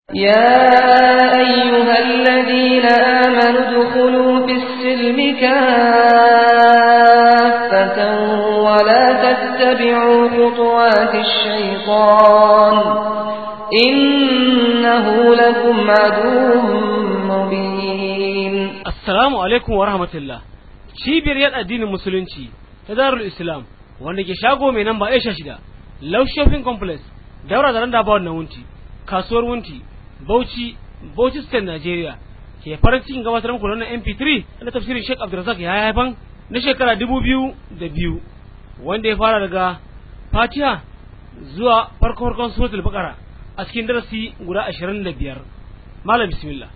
يا أيها الذين آمنوا ادخلوا في السلم كافة ولا تتبعوا خطوات الشيطان إنه لكم عدو مبين Assalamu alaikum wa rahmatullah. Cibiyar yada addinin musulunci ta Darul Islam wanda ke shago mai namba Aisha shida, Love Shopping Complex, daura da randa bawon na wunti, kasuwar wunti, Bauchi, Bauchi State Nigeria. Ke farin cikin gabatar muku da wannan MP3 na tafsirin Sheikh Abdulrazak ya haifan na shekara dubu biyu da biyu wanda ya fara daga Fatiha zuwa farko farkon suratul Baqara a cikin darasi guda ashirin da biyar. Malam bismillah.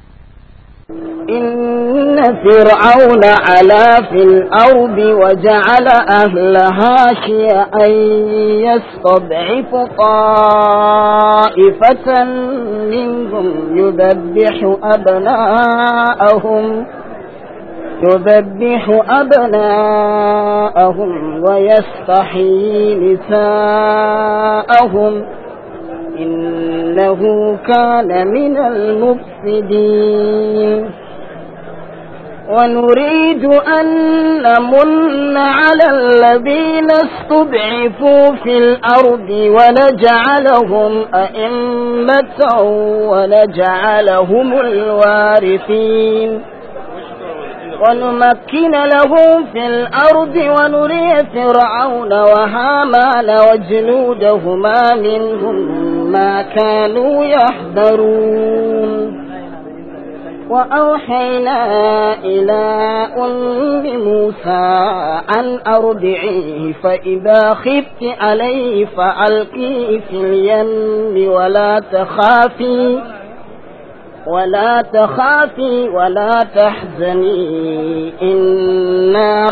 إن فرعون علا في الأرض وجعل أهلها شيئا يستضعف طائفة منهم يذبح أبناءهم يذبح أبناءهم ويستحيي نساءهم إنه كان من المفسدين ونريد أن نمن على الذين استضعفوا في الأرض ونجعلهم أئمة ونجعلهم الوارثين ونمكن لهم في الأرض ونري فرعون وهامان وجنودهما منهم ما كانوا يحذرون وأوحينا إلى أم موسى أن أرضعيه فإذا خفت عليه فألقيه في اليم ولا تخافي ولا تخافي ولا تحزني إنا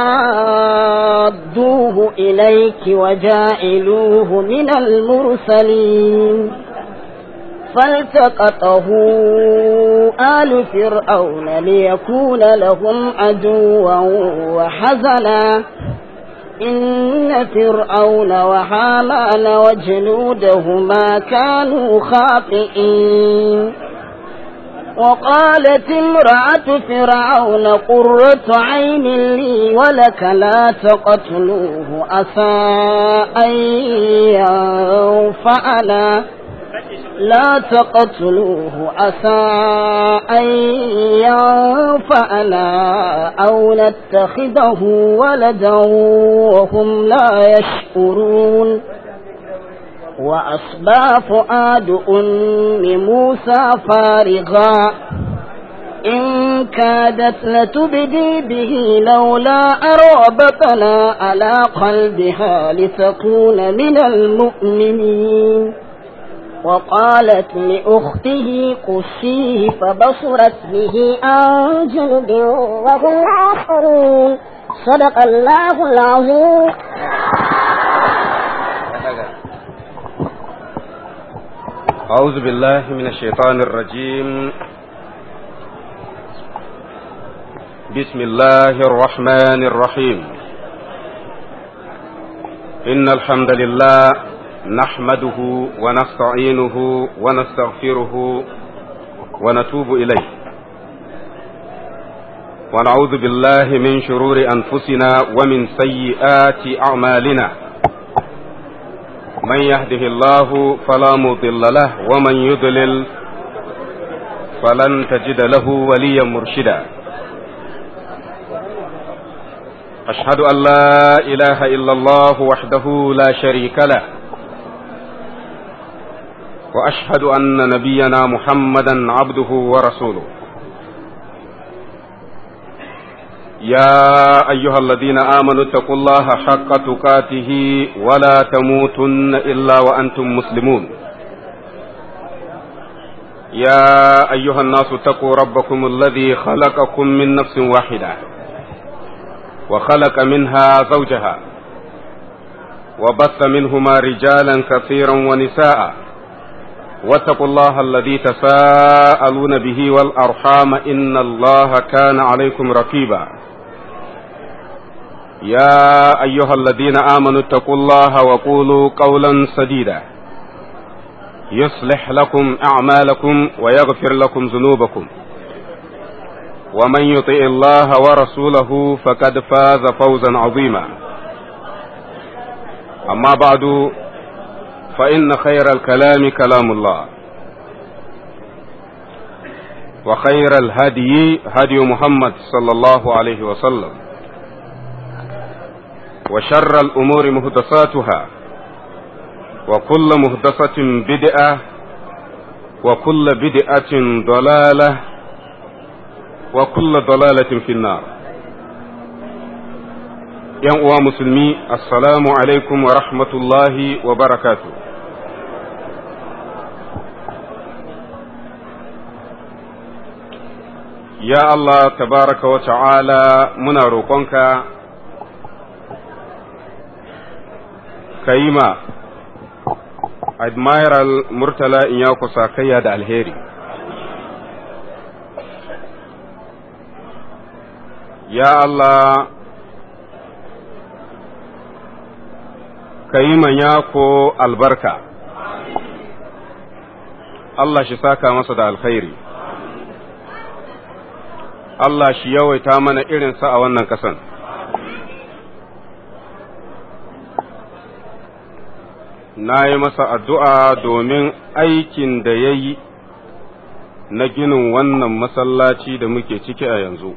رادوه إليك وجائلوه من المرسلين فالتقطه آل فرعون ليكون لهم عدوا وحزنا إن فرعون وحامان وجنودهما كانوا خاطئين وقالت امرأة فرعون قرة عين لي ولك لا تقتلوه عسى أن ينفعنا لا تقتلوه عسى أن ينفعنا أو نتخذه ولدا وهم لا يشكرون وأصبى فؤاد أم موسى فارغا إن كادت لتبدي به لولا أرغبتنا على قلبها لتكون من المؤمنين وقالت لأخته قصيه فبصرت به عن جنب وهم آخرون صدق الله العظيم أعوذ بالله من الشيطان الرجيم بسم الله الرحمن الرحيم إن الحمد لله نحمده ونستعينه ونستغفره ونتوب إليه ونعوذ بالله من شرور أنفسنا ومن سيئات أعمالنا من يهده الله فلا مضل له ومن يضلل فلن تجد له وليا مرشدا أشهد أن لا إله إلا الله وحده لا شريك له وأشهد أن نبينا محمدا عبده ورسوله يا أيها الذين آمنوا اتقوا الله حق تقاته ولا تموتن إلا وأنتم مسلمون يا أيها الناس اتقوا ربكم الذي خلقكم من نفس واحدة وخلق منها زوجها وبث منهما رجالا كثيرا ونساء واتقوا الله الذي تساءلون به والأرحام إن الله كان عليكم رقيبا يا أيها الذين آمنوا اتقوا الله وقولوا قولا سديدا يصلح لكم أعمالكم ويغفر لكم ذنوبكم ومن يطع الله ورسوله فقد فاز فوزا عظيما أما بعد فإن خير الكلام كلام الله وخير الهدي هدي محمد صلى الله عليه وسلم وشر الأمور مهدساتها وكل مهدسة بدعة وكل بدعة ضلالة وكل ضلالة في النار yan uwa musulmi assalamu alaikum wa rahmatullahi wa barakatu ya Allah tabaraka wa ta'ala muna roƙonka ka yi ma admiral murtala in ya kusa kayya da alheri ya Allah ka yi yako albarka Allah shi saka masa da alkhairi Allah shi yawaita mana irinsa a wannan kasan na yi masa addu'a domin aikin da ya yi na ginin wannan masallaci da muke ciki a yanzu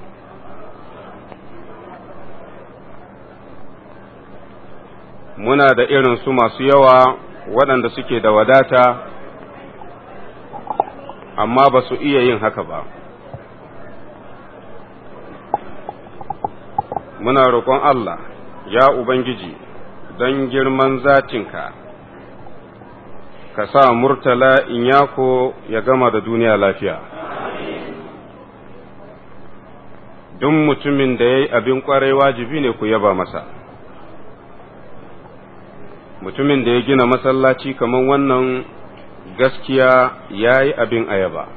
muna da irin su masu yawa waɗanda suke da wadata amma ba su iya yin haka ba muna roƙon Allah ya Ubangiji don girman zatinka ka sa murtala in yako ya gama da duniya lafiya duk mutumin da ya yi abin ƙwarai wajibi ne ku yaba masa mutumin da ya gina masallaci kamar wannan gaskiya ya yi abin ayaba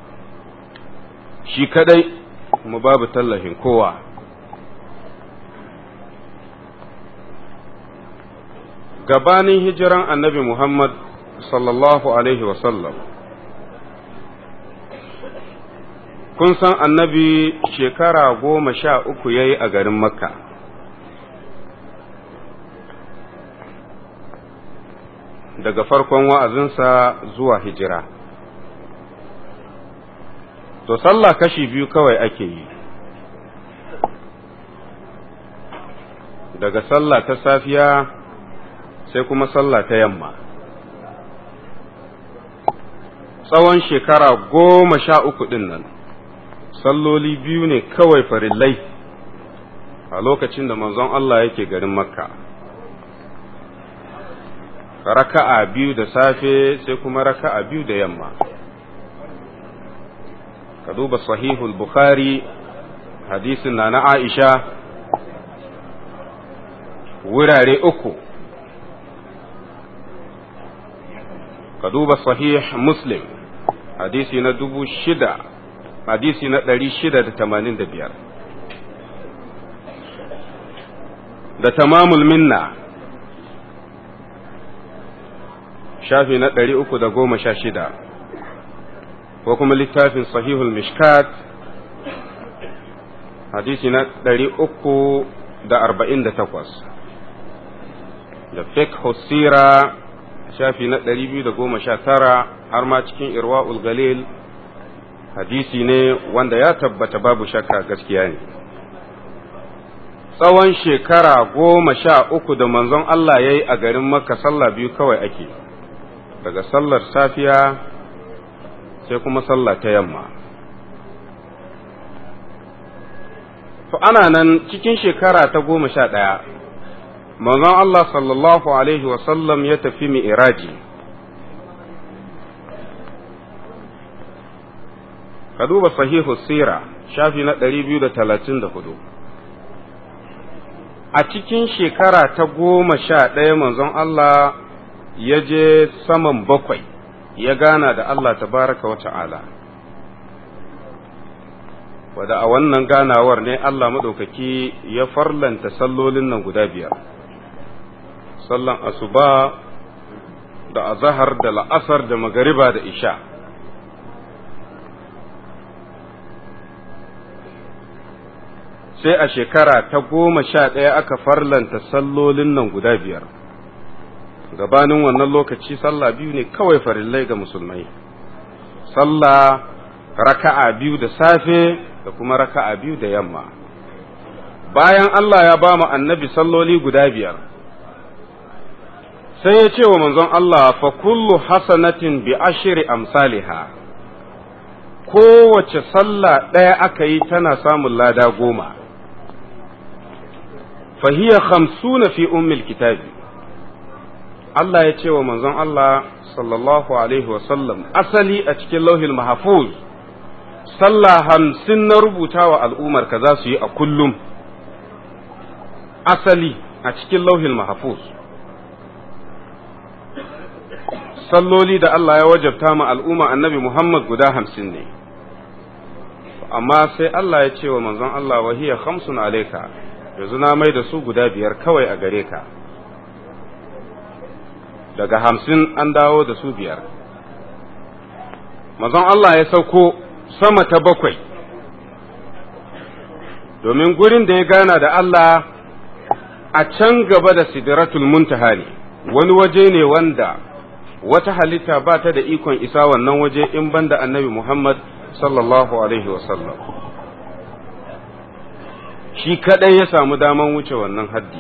shi kadai mu babu tallafin kowa gabanin hijiran annabi muhammad sallallahu alaihi wasallam kun san annabi shekara goma sha uku ya yi a garin makka daga farkon wa'azinsa zuwa hijira. To, sallah kashi biyu kawai ake yi, daga sallah ta safiya sai kuma sallah ta yamma. Tsawon shekara goma sha uku ɗin nan, salloli biyu ne kawai farillai a lokacin da manzon Allah yake garin Makka. raka'a biyu da safe sai kuma raka'a biyu da yamma ka duba sahihul bukhari hadisin na na aisha wurare uku ka duba sahih muslim hadisi na dubu shida hadisi na ɗari shida da tamanin da biyar da tamamul minna shafi na ɗari uku da goma sha shida ko kuma littafin sahihul mishkat hadisi na ɗari uku da arba'in da takwas da fiqh sira shafi na ɗari biyu da goma sha tara har ma cikin irwa'ul galil hadisi ne wanda ya tabbata babu shakka gaskiya ne tsawon shekara goma sha uku da manzon Allah ya yi a garin makka sallah biyu kawai ake daga sallar safiya sai kuma sallah ta yamma to ana nan cikin shekara ta goma sha ɗaya manzon Allah sallallahu alaihi wasallam ya tafi mi'iraji ka duba sahihu sira shafi na 234 a cikin shekara ta goma sha ɗaya manzon Allah ya je saman bakwai ya gana da Allah tabaraka wa ta'ala wadda a wannan ganawar ne Allah maɗaukaki ya farlanta sallolin nan guda biyar sallan asuba da azahar da la'asar da magariba da isha sai a shekara ta goma sha ɗaya aka farlanta sallolin nan guda biyar gabanin wannan lokaci sallah biyu ne kawai farillai ga musulmai sallah raka'a biyu da safe da kuma raka'a biyu da yamma bayan Allah ya ba mu annabi salloli guda biyar sai ya ce wa manzon Allah fa kullu hasanatin bi ashri amsaliha kowace sallah ɗaya aka yi tana samun lada goma fahiya khamsuna fi ummil kitabi Allah ya ce wa manzon Allah sallallahu alaihi wasallam asali a cikin lauhil mahfuz sallah hamsin na rubuta wa al'ummar ka za su yi a kullum asali a cikin lauhil mahfuz salloli da Allah ya wajabta ma al'umma annabi Muhammad guda hamsin ne amma sai Allah ya ce wa manzon Allah wahiya khamsun alaika yanzu na mai da su guda biyar kawai a gare ka daga hamsin an dawo da su biyar manzon Allah ya sauko sama ta bakwai domin gurin da ya gana da Allah a can gaba da sidratul muntaha ne wani waje ne wanda wata halitta ba ta da ikon isa wannan waje in banda annabi Muhammad sallallahu alaihi wasallam shi kadai ya samu daman wuce wannan haddi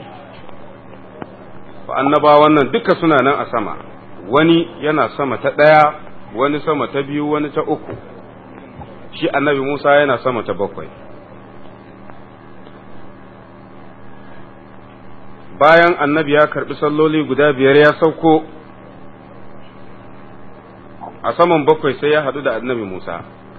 annaba wannan duka suna nan a sama wani yana sama ta ɗaya wani sama ta biyu wani ta uku shi annabi Musa yana sama ta bakwai bayan annabi ya karbi salloli guda biyar ya sauko a saman bakwai sai ya haɗu da annabi Musa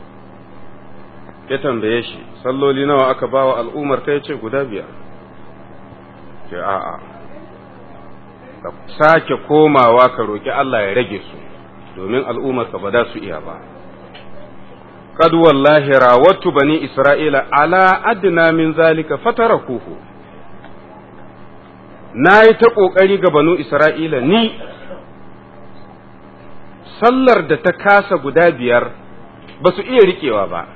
ya tambaye shi salloli nawa aka bawa al'ummar ta ce guda biyar ce a'a ka sake komawa ka roƙi Allah ya rage su domin al'ummar ka ba za su iya ba qad wallahi rawattu bani isra'ila ala adna min zalika fatarakuhu nayi ta kokari ga banu isra'ila ni sallar da ta kasa guda biyar ba su iya riƙewa ba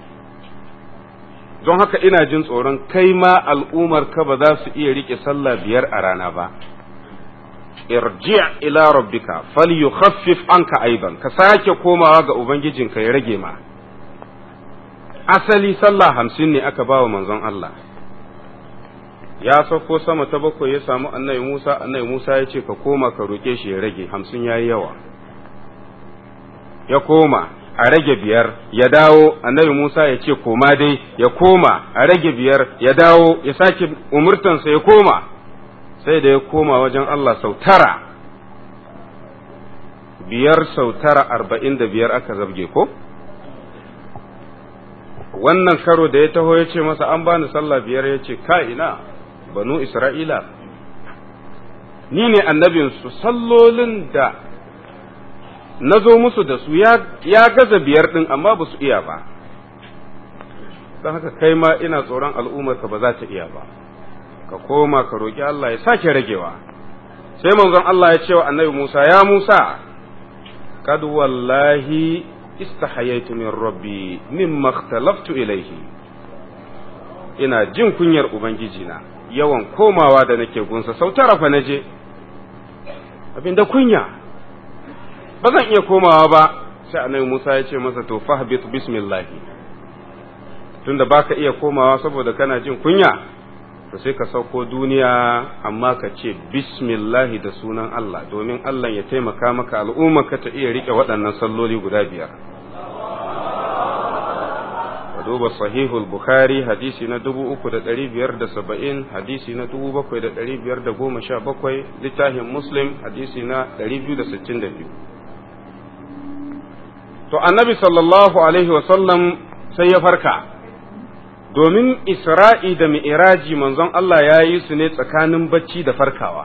don haka ina jin tsoron kai ma al'ummar ka ba za su iya rike sallah biyar a rana ba irji' ila rabbika falyukhaffif anka aidan ka sake komawa ga ubangijinka ya rage ma asali sallah hamsin ne aka bawa manzon Allah ya sauko sama ta bakwai ya samu annabi Musa annabi Musa ya ce ka koma ka roke shi ya rage hamsin yayi yawa ya koma a rage biyar ya dawo annabi Musa ya ce koma dai ya koma a rage biyar ya dawo ya sake umurtansa ya koma sai da ya koma wajen Allah sau tara biyar sau tara arba'in da biyar aka zabge ko wannan karo da ya taho ya ce masa an bani sallah biyar ya ce ka ina banu isra'ila ni ne annabinsu sallolin da na zo musu da su ya gaza biyar ɗin amma ba su iya ba don haka kai ma ina tsoron al'ummarka ba za ta iya ba ka koma ka roƙi Allah ya sake ragewa sai manzon Allah ya ce wa annabi Musa ya Musa kad wallahi istahayaitu min rabbi mimma ikhtalaftu ilayhi ina jin kunyar ubangiji na yawan komawa da nake gunsa sau tara fa naje abinda kunya ba zan iya komawa ba sai annabi Musa ya ce masa to fahbit bismillah tunda baka iya komawa saboda kana jin kunya to sai ka sauko duniya amma ka ce bismillah da sunan Allah domin Allah ya taimaka maka al'umma ka ta iya rike waɗannan salloli guda biyar ka duba sahihul bukhari hadisi na 3570 hadisi na 7517 littafin muslim hadisi na 262 to annabi sallallahu alaihi wasallam sai ya farka domin isra'i da mi'iraji manzon Allah ya yi su ne tsakanin bacci da farkawa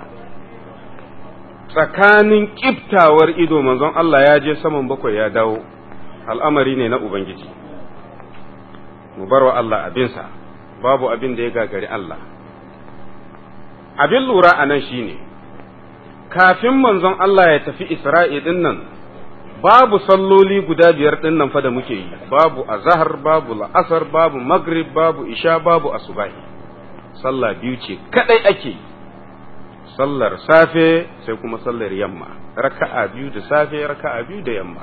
tsakanin ƙiftawar ido manzon Allah ya je saman bakwai ya dawo al'amari ne na Ubangiji mu bar wa Allah abinsa babu abin da ya gagari Allah abin lura a nan shine kafin manzon Allah ya tafi Isra'i din nan babu salloli guda biyar din nan fa da muke yi babu azhar babu la'asar babu maghrib babu isha babu asubahi sallah biyu ce kadai ake yi sallar safe sai kuma sallar yamma raka'a biyu da safe raka'a biyu da yamma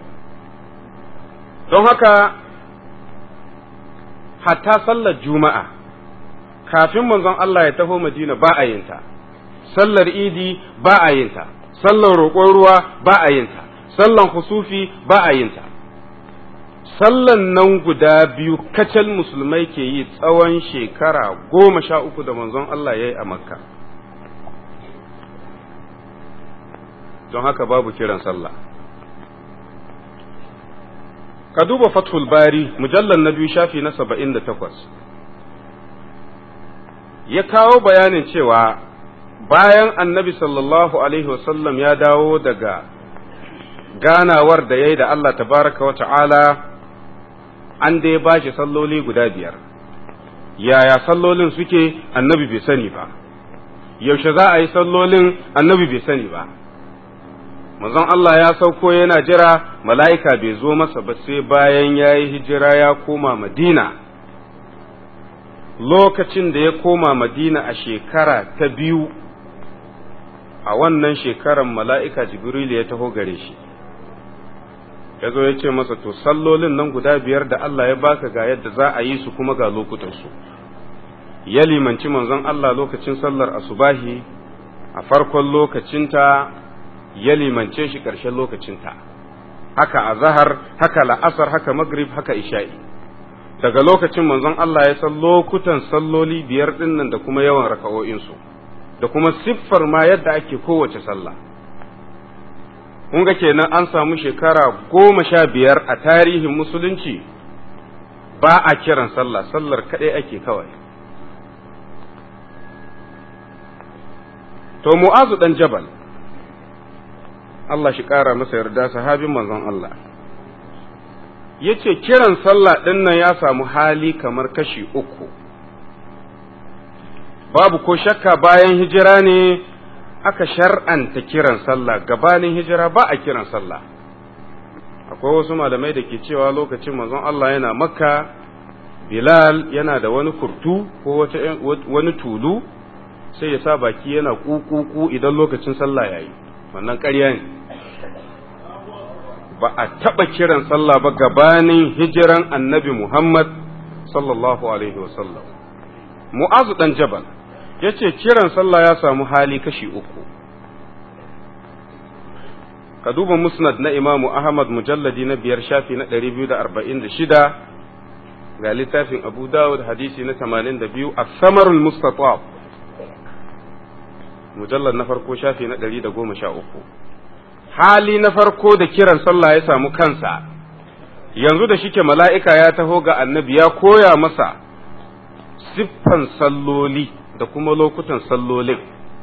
don haka hatta sallar juma'a kafin manzon Allah ya taho madina ba a yinta sallar idi ba a yinta sallar roƙon ruwa ba a yinta sallan husufi ba a yinta sallan nan guda biyu kacal musulmai ke yi tsawon shekara goma sha uku da manzon Allah ya yi a makka don haka babu kiran sallah ka duba fathul bari mujallar na biyu shafi na saba'in da takwas ya kawo bayanin cewa bayan annabi sallallahu alaihi wasallam ya dawo daga ganawar da ya yi da Allah tabaraka wa ta'ala an da ya bashi salloli guda biyar yaya sallolin suke annabi bai sani ba yaushe za a yi sallolin annabi bai sani ba manzon Allah ya sauko yana jira mala'ika bai zo masa ba sai bayan ya yi hijira ya koma madina lokacin da ya koma madina a shekara ta biyu a wannan shekaran mala'ika jibril ya taho gare shi ya zo ya ce masa to sallolin nan guda biyar da Allah ya baka ga yadda za a yi su kuma ga lokutansu ya limanci manzon Allah lokacin sallar asubahi a farkon lokacinta ya limance shi ƙarshen lokacinta haka a zahar haka la'asar haka magrib haka isha'i daga lokacin manzon Allah ya san lokutan salloli biyar ɗinnan da kuma yawan raka'o'insu da kuma siffar ma yadda ake kowace sallah kun ga kenan an samu shekara goma sha biyar a tarihin musulunci ba a kiran sallah sallar kaɗai ake kawai to mu'azu ɗan jabal Allah shi ƙara masa yarda sahabin manzon Allah ya ce kiran sallah ɗin nan ya samu hali kamar kashi uku babu ko shakka bayan hijira ne aka shar'anta kiran sallah gabanin hijira ba a kiran sallah akwai wasu malamai da ke cewa lokacin manzon Allah yana makka bilal yana da wani kurtu ko wani tulu sai ya sa baki yana kukuku idan lokacin sallah ya yi wannan ƙarya ne ba a taɓa kiran sallah ba gabanin hijiran annabi muhammad sallallahu alaihi wasallam mu'azu ɗan jabal ya ce kiran sallah ya samu hali kashi uku ka duba musnad na imamu ahmad mujalladi na biyar shafi na ɗari biyu da arba'in da shida ga littafin abu dawud hadisi na tamanin da biyu a samarul mustatab mujallar na farko shafi na ɗari da goma sha uku hali na farko da kiran sallah ya samu kansa yanzu da shike mala'ika ya taho ga annabi ya koya masa siffan salloli da kuma lokutan sallolin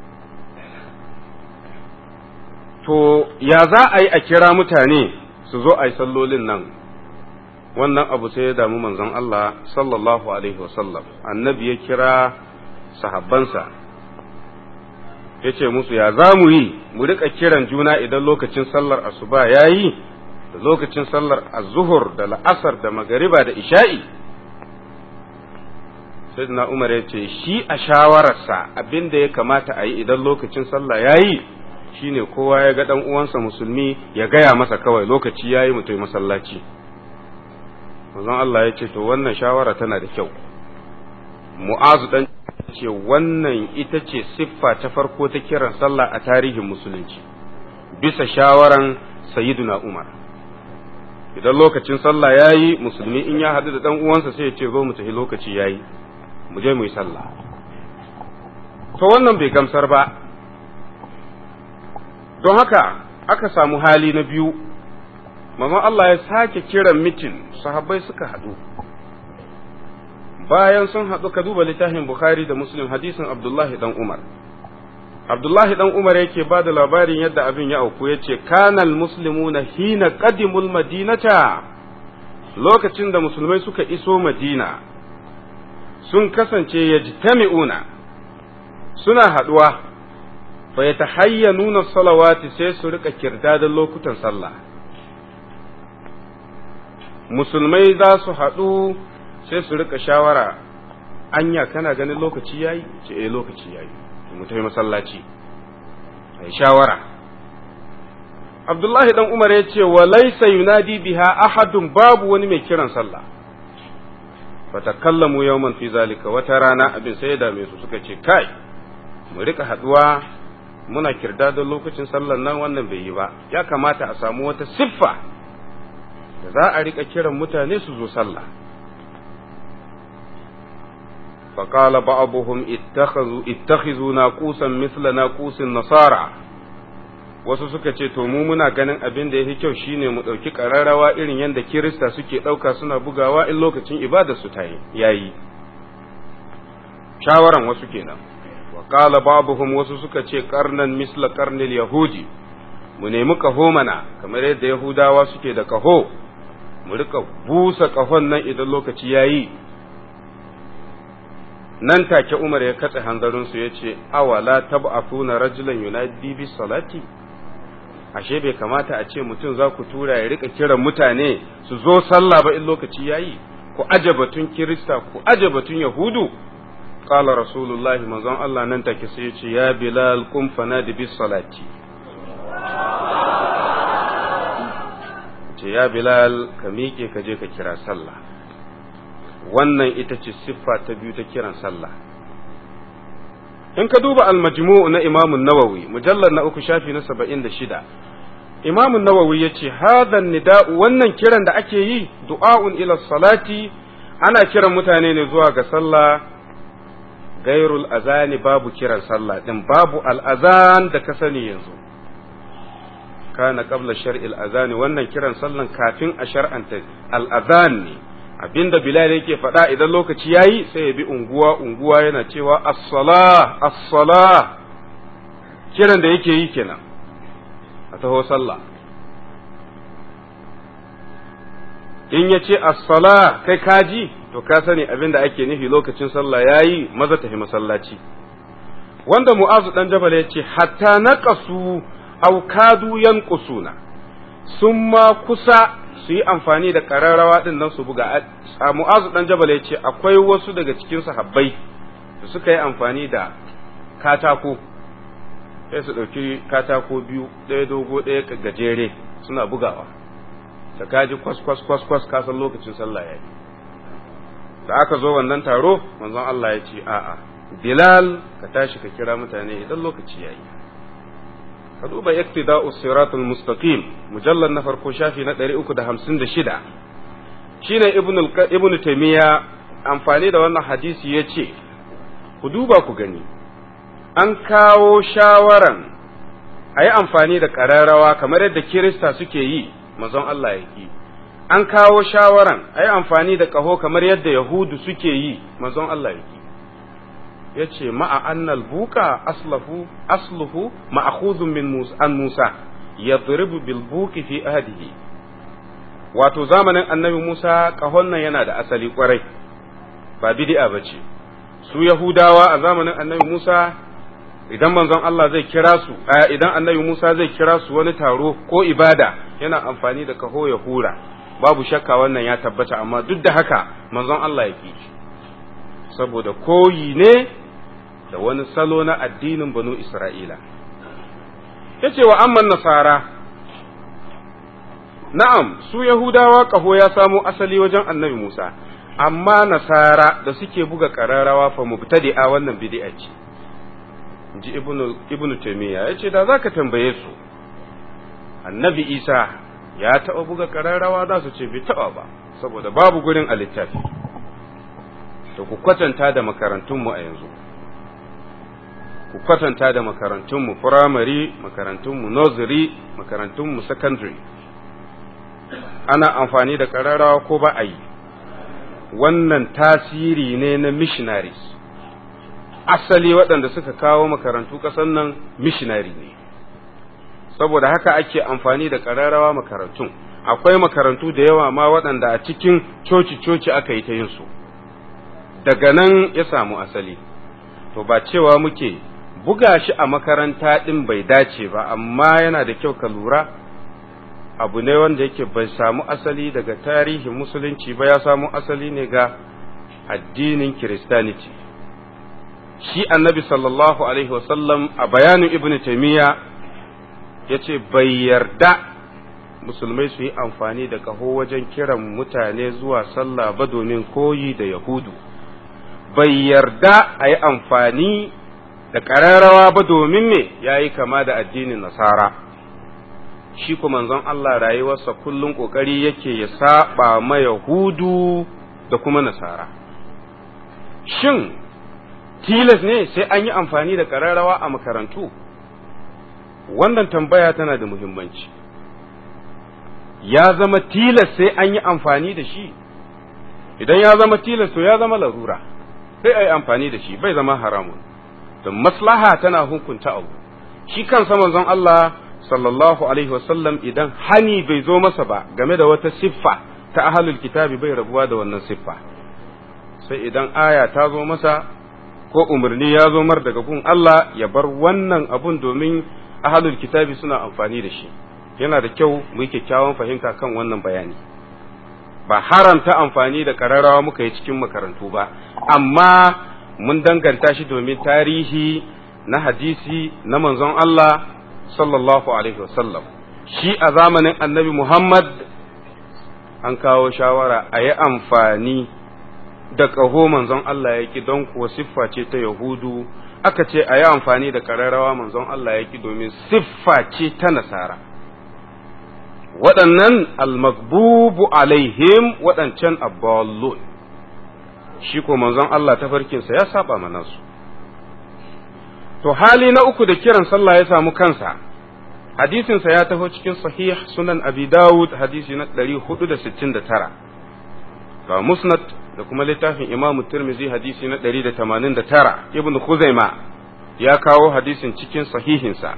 to ya za a yi a kira mutane su zo a yi sallolin nan wannan abu sai ya damu manzon Allah sallallahu alaihi wasallam annabi ya kira sahabbansa ya ce musu ya za mu yi mu rika kiran juna idan lokacin sallar asuba ya yi da lokacin sallar azuhur da la'asar da magariba da isha'i sayyidina umar ya ce shi a shawararsa abin da ya kamata a yi idan lokacin sallah ya yi shine kowa ya ga dan uwansa musulmi ya gaya masa kawai lokaci ya yi mutum masallaci manzon Allah ya ce to wannan shawara tana da kyau mu'azu dan ce wannan ita ce siffa ta farko ta kiran sallah a tarihin musulunci bisa shawaran sayyiduna umar idan lokacin sallah ya yi musulmi in ya haɗu da ɗan uwansa sai ya ce zo mu tafi lokaci ya yi mu je mu yi sallah to wannan bai gamsar ba don haka aka samu hali na biyu mamman Allah ya sake kiran mitin sahabbai suka haɗu bayan sun haɗu ka duba littafin Bukhari da Muslim hadisin Abdullahi dan Umar. Abdullahi dan Umar yake ba da labarin yadda abin ya auku ya ce, Kanal muslimuna hina qadimul madinata lokacin da musulmai suka iso Madina sun kasance ya suna haɗuwa fa yatahayyanuna salawati sai su rika kirdadan lokutan sallah musulmai za su haɗu sai su rika shawara anya kana ganin lokaci yayi ce eh lokaci yayi mu tafi masallaci ai shawara Abdullahi dan Umar ya ce wa laysa yunadi biha ahadun babu wani mai kiran sallah fatakallamu yawman fi zalika wata rana abin sai ya dame su suka ce kai mu rika haduwa muna kirda da lokacin sallar nan wannan bai yi ba ya kamata a samu wata siffa da za a rika kiran mutane su zo sallah فقال بعضهم اتخذوا اتخذوا ناقوسا مثل ناقوس النصارى wasu suka ce to mu muna ganin abin da yafi kyau shine mu ɗauki ƙararrawa irin yadda kirista suke ɗauka suna bugawa in lokacin ibadar su tayi yayi shawaran wasu kenan wa qala babuhum wasu suka ce qarnan misla qarnil yahudi mu nemi kaho mana kamar yadda yahudawa suke da kaho mu rika busa kahon nan idan lokaci yayi nan take Umar ya katse hanzarinsu ya ce, Awala tab'afuna rajulan yunadi bis salati ashe bai kamata a ce mutum za ku tura ya rika kiran mutane su zo sallah ba in lokaci yayi ku aje batun kirista ku aje batun yahudu qala rasulullahi manzon Allah nan take sai ya ce ya bilal kum fanadi bis salati ce ya bilal ka miƙe ka je ka kira sallah wannan ita ce siffa ta biyu ta kiran sallah in ka duba al-majmu' na Imam nawawi mujallar na uku shafi na saba'in da shida Imam nawawi ya ce hadan nida'u wannan kiran da ake yi du'a'un ila salati ana kiran mutane ne zuwa ga sallah gairul azani babu kiran sallah din babu al-azan da ka sani yanzu kana qabla shar'il azani wannan kiran sallan kafin a shar'anta al-azan ne abinda Bilal yake faɗa idan lokaci yayi sai ya bi unguwa unguwa yana cewa as-sala as-sala kiran da yake yi kenan a taho sallah in ya ce as-sala kai kaji to ka sani abinda ake nufi lokacin sallah yayi maza tafi masallaci wanda mu'azu dan jabal ya ce hatta naqasu aw kadu yanqusuna sun ma kusa su yi amfani da ƙararrawa ɗin nan su buga a mu'azu ɗan jabal ya ce akwai wasu daga cikin sahabbai da suka yi amfani da katako sai su ɗauki katako biyu ɗaya dogo ɗaya gajere suna bugawa da kaji kwas kwas kwas kwas kasan lokacin sallah ya yi da aka zo wannan taro manzon Allah ya ce a'a Bilal ka tashi ka kira mutane idan lokaci ya yi ka duba iktida'u siratul mustaqim mujallal na farko shafi na 356 shine ibn ibn taymiya amfani da wannan hadisi yace ku duba ku gani an kawo shawaran ayi amfani da kararrawa kamar yadda kirista suke yi manzon Allah yake an kawo shawaran ayi amfani da kaho kamar yadda yahudu suke yi manzon Allah yake ya ce ma'a annal buka aslahu asluhu ma'akhudun min Musa an Musa yadribu bil buki fi ahdihi wato zamanin annabi Musa kahon nan yana da asali kwarai ba bid'a bace su Yahudawa a zamanin annabi Musa idan manzon Allah zai kira su idan annabi Musa zai kira su wani taro ko ibada yana amfani da kaho ya hura babu shakka wannan ya tabbata amma duk da haka manzon Allah ya ki saboda koyi ne da wani salo na addinin banu Isra'ila. Ya ce wa amman nasara, na'am, su Yahudawa ƙaho ya samo asali wajen annabi Musa, amma nasara da suke buga ƙararrawa fa mubtadi'a wannan bid'a ce. ji ibnu Taymiyyah ya ce da za ka tambaye su, annabi Isa ya taɓa buga ƙararrawa za su ce bai taɓa ba, saboda babu gurin a littafi. To ku kwatanta da makarantunmu a yanzu. ku kwatanta da makarantunmu firamare makarantunmu nursery makarantunmu secondary ana amfani da ƙararrawa ko ba a yi wannan tasiri ne na missionaries asali waɗanda suka kawo makarantu ƙasan nan missionary ne saboda haka ake amfani da ƙararrawa makarantun akwai makarantu da yawa ma waɗanda a cikin coci-coci aka yi ta yin su daga nan ya samu asali to ba cewa muke buga shi a makaranta ɗin bai dace ba amma yana da kyau ka lura abu ne wanda yake bai samu asali daga tarihin musulunci ba ya samu asali ne ga addinin kiristaniti shi annabi sallallahu alaihi wasallam a bayanin ibn taimiyya ya ce bai yarda musulmai su yi amfani da kaho wajen kiran mutane zuwa sallah ba domin koyi da yahudu bai yarda a yi amfani da ƙararrawa ba domin me ya yi kama da addinin nasara shi kuma manzon Allah rayuwarsa kullum ƙoƙari yake ya saba ma yahudu da kuma nasara shin tilas ne sai an yi amfani da ƙararrawa a makarantu wannan tambaya tana da muhimmanci ya zama tilas sai an yi amfani da shi idan ya zama tilas to ya zama larura sai a yi amfani da shi bai zama haramun da maslaha tana hukunta abu shi kansa manzon Allah sallallahu alaihi wasallam idan hani bai zo masa ba game da wata siffa ta ahlul kitabi bai rabuwa da wannan siffa sai idan aya ta zo masa ko umarni ya zo mar daga gun Allah ya bar wannan abun domin ahlul kitabi suna amfani da shi yana da kyau mu yi kyakkyawan fahimta kan wannan bayani ba haramta amfani da ƙararrawa muka yi cikin makarantu ba amma mun danganta shi domin tarihi na hadisi na manzon Allah sallallahu alaihi wasallam shi a zamanin annabi Muhammad an kawo shawara a yi amfani da ƙaho manzon Allah ya ki don kuwa siffa ce ta Yahudu aka ce a yi amfani da ƙararrawa manzon Allah ya ki domin siffa ce ta Nasara waɗannan almagbubu alaihim waɗancan abballun shi ko manzon Allah tafarkinsa ya saba mana su to hali na uku da kiran sallah ya samu kansa hadisinsa ya taho cikin sahih sunan abi dawud hadisi na 469 ga musnad da kuma littafin imamu tirmizi hadisi na 189 ibn khuzaima ya kawo hadisin cikin sahihinsa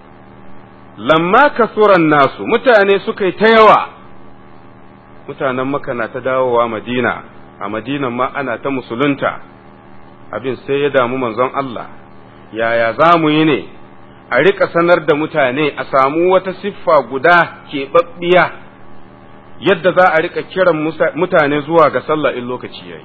lamma kasuran nasu mutane suka yi ta yawa mutanen maka na ta dawowa madina a madinan ma ana ta musulunta abin sai ya damu manzon Allah yaya za mu yi ne a rika sanar da mutane a samu wata siffa guda keɓaɓɓiya yadda za a rika kiran mutane zuwa ga sallah in lokaci yayi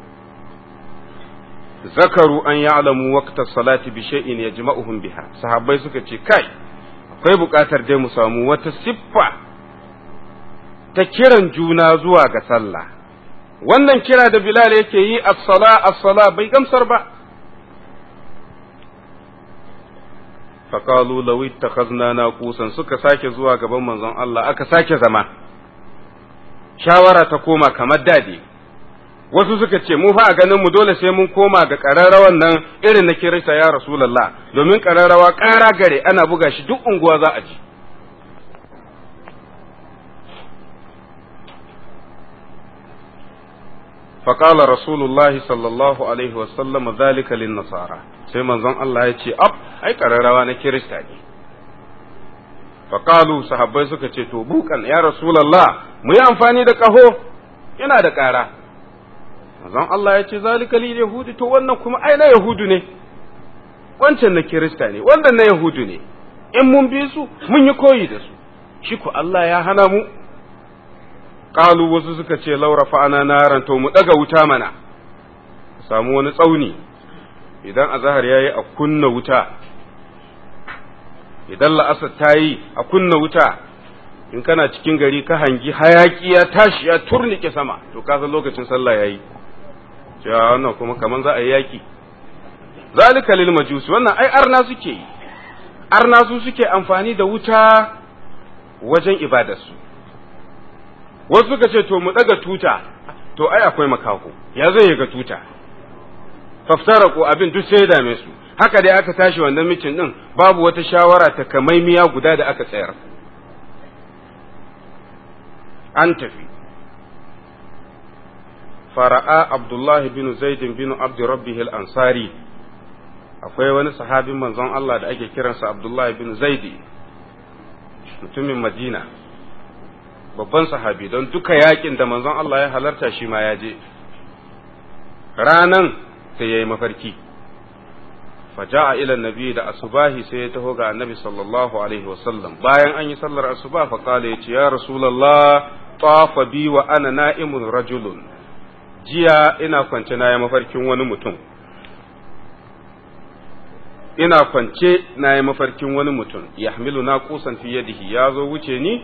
zakaru an ya'lamu waqta salati bi shay'in yajma'uhum biha sahabbai suka ce kai akwai buƙatar dai mu samu wata siffa ta kiran juna zuwa ga sallah wannan kira da Bilal yake yi as-sala as-sala bai gamsar ba faqalu law ittakhazna naqusan suka sake zuwa gaban manzon Allah aka sake zama shawara ta koma kamar dadi wasu suka ce mu fa a ganin mu dole sai mun koma ga ƙararrawan nan irin na kirista ya rasulullah domin ƙararrawa ƙara gare ana buga shi duk unguwa za a ji فقال رسول الله صلى الله عليه وسلم ذلك للنصارى sai manzon Allah ya ce ab ai ƙararrawa na kirista ne faƙalu sahabbai suka ce to bukan ya rasulallah mu yi amfani da ƙaho yana da ƙara manzon Allah ya ce zalika lil yahudi to wannan kuma ai na yahudu ne wancan na kirista ne wannan na yahudu ne in mun bi su mun yi koyi da su shi ko Allah ya hana mu qalu wasu suka ce laura fa'ana naran to mu daga wuta mana samu wani tsauni idan azhar yayi a kunna wuta idan la'asar ta yi a kunna wuta in kana cikin gari ka hangi hayaki ya tashi ya turnike sama to ka san lokacin sallah yayi cewa wannan kuma kaman za a yi yaki zalika lil majusi wannan ai arna suke yi arna su suke amfani da wuta wajen ibadarsu wasu suka ce to mu daga tuta to ai akwai makaho ya zai ga tuta faftara ko abin duk sai ya dame su haka dai aka tashi wannan mitin din babu wata shawara ta kamaimiya guda da aka tsayar an tafi fara'a abdullahi bin zaidin bin abdi rabbih al-ansari akwai wani sahabin manzon Allah da ake kiransa abdullahi bin zaidi mutumin madina babban sahabi don duka yakin da manzon Allah ya halarta shi ma ya je ranan sai ya yi mafarki faja'a ila nabi da asubahi sai ya taho ga annabi sallallahu alaihi wasallam bayan an yi sallar asuba fa kala ya ce ya rasulullah tafa bi wa ana na'imun rajulun jiya ina kwance na yi mafarkin wani mutum ina kwance na yi mafarkin wani mutum yahmilu na kusan fi yadihi ya zo wuce ni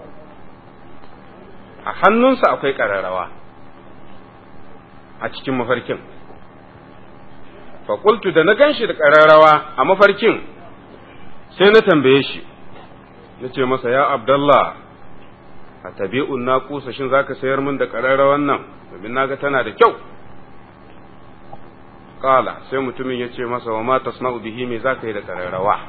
a hannunsa akwai ƙararrawa a cikin mafarkin faƙultu da na gan shi da ƙararrawa a mafarkin sai na tambaye shi na ce masa ya abdallah a tabi'un na kusa shin za ka sayar min da ƙararrawan nan domin na ga tana da kyau ƙala sai mutumin ya ce masa wa ma tasna'u bihi me za ka yi da ƙararrawa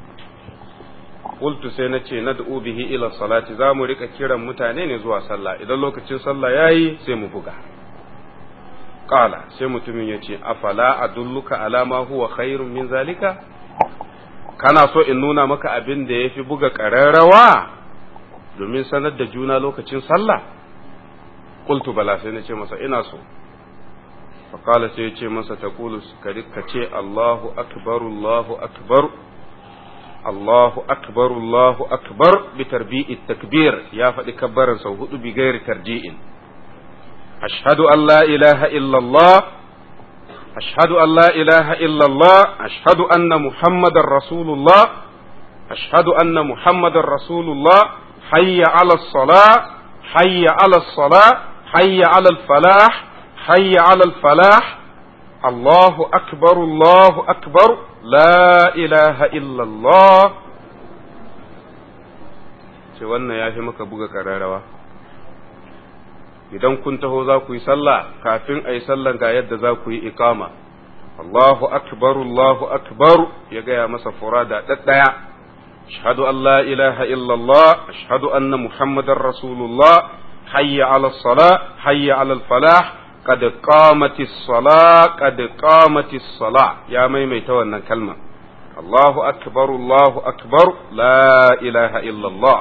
qultu sai na ce nad'u bihi ila salati za mu rika kiran mutane ne zuwa sallah idan lokacin sallah yayi sai mu buga qala sai mutumin ya ce afala adulluka ala ma huwa khairun min zalika kana so in nuna maka abin da yafi buga ƙararrawa domin sanar da juna lokacin sallah qultu bala sai na ce masa ina so فقال سيتي مسا تقول كce الله أكبر الله أكبر الله أكبر الله أكبر بتربيع التكبير يا فدي كبر سوهد بغير ترجيع أشهد أن لا إله إلا الله أشهد أن لا إله إلا الله أشهد أن محمد رسول الله أشهد أن محمد رسول الله حي على الصلاة حي على الصلاة حي على الفلاح حي على الفلاح الله أكبر الله أكبر لا إله إلا الله ce wannan ya fi maka buga kararrawa idan kun taho za ku yi sallah kafin a yi sallan ga yadda za ku yi ikama Allahu akbar Allahu akbar ya gaya masa furada ɗaɗɗaya ashhadu an la ilaha illallah ashhadu anna muhammadar rasulullah hayya ala salah hayya ala falah قد قامت الصلاة قد قامت الصلاة يا ميميت wannan kalma الله أكبر الله أكبر لا إله إلا الله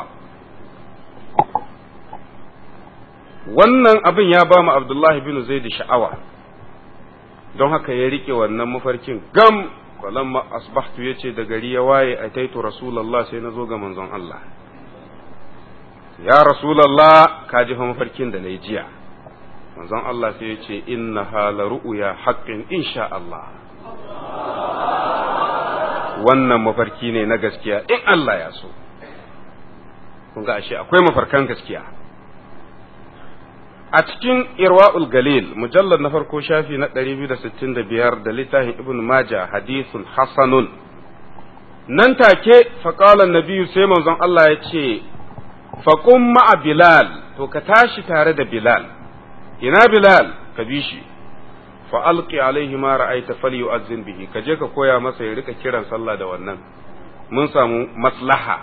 wannan abin ya ba mu Abdullahi bin Zaid sha'awa don haka ya rike wannan mafarkin gam falamma asbahtu yace da gari ya waye ataitu rasulullah sai na zo ga manzon Allah ya rasulullah ka ji mafarkin da na yi jiya manzon Allah sai ya ce inna hala ru'uya haƙƙin insha Allah wannan mafarki ne na gaskiya in Allah ya so kun ga ashe akwai mafarkan gaskiya a cikin irwa'ul galil mujallar na farko shafi na 265 da littafin ibn maja hadithun hasanun nan take faƙalan nabiyu sai manzon Allah ya ce faƙun ma'a bilal to ka tashi tare da bilal ina bilal ka bi shi fa alqi alaihi ma ra'aita falyu'azzin bihi ka je ka koya masa ya rika kiran sallah da wannan mun samu maslaha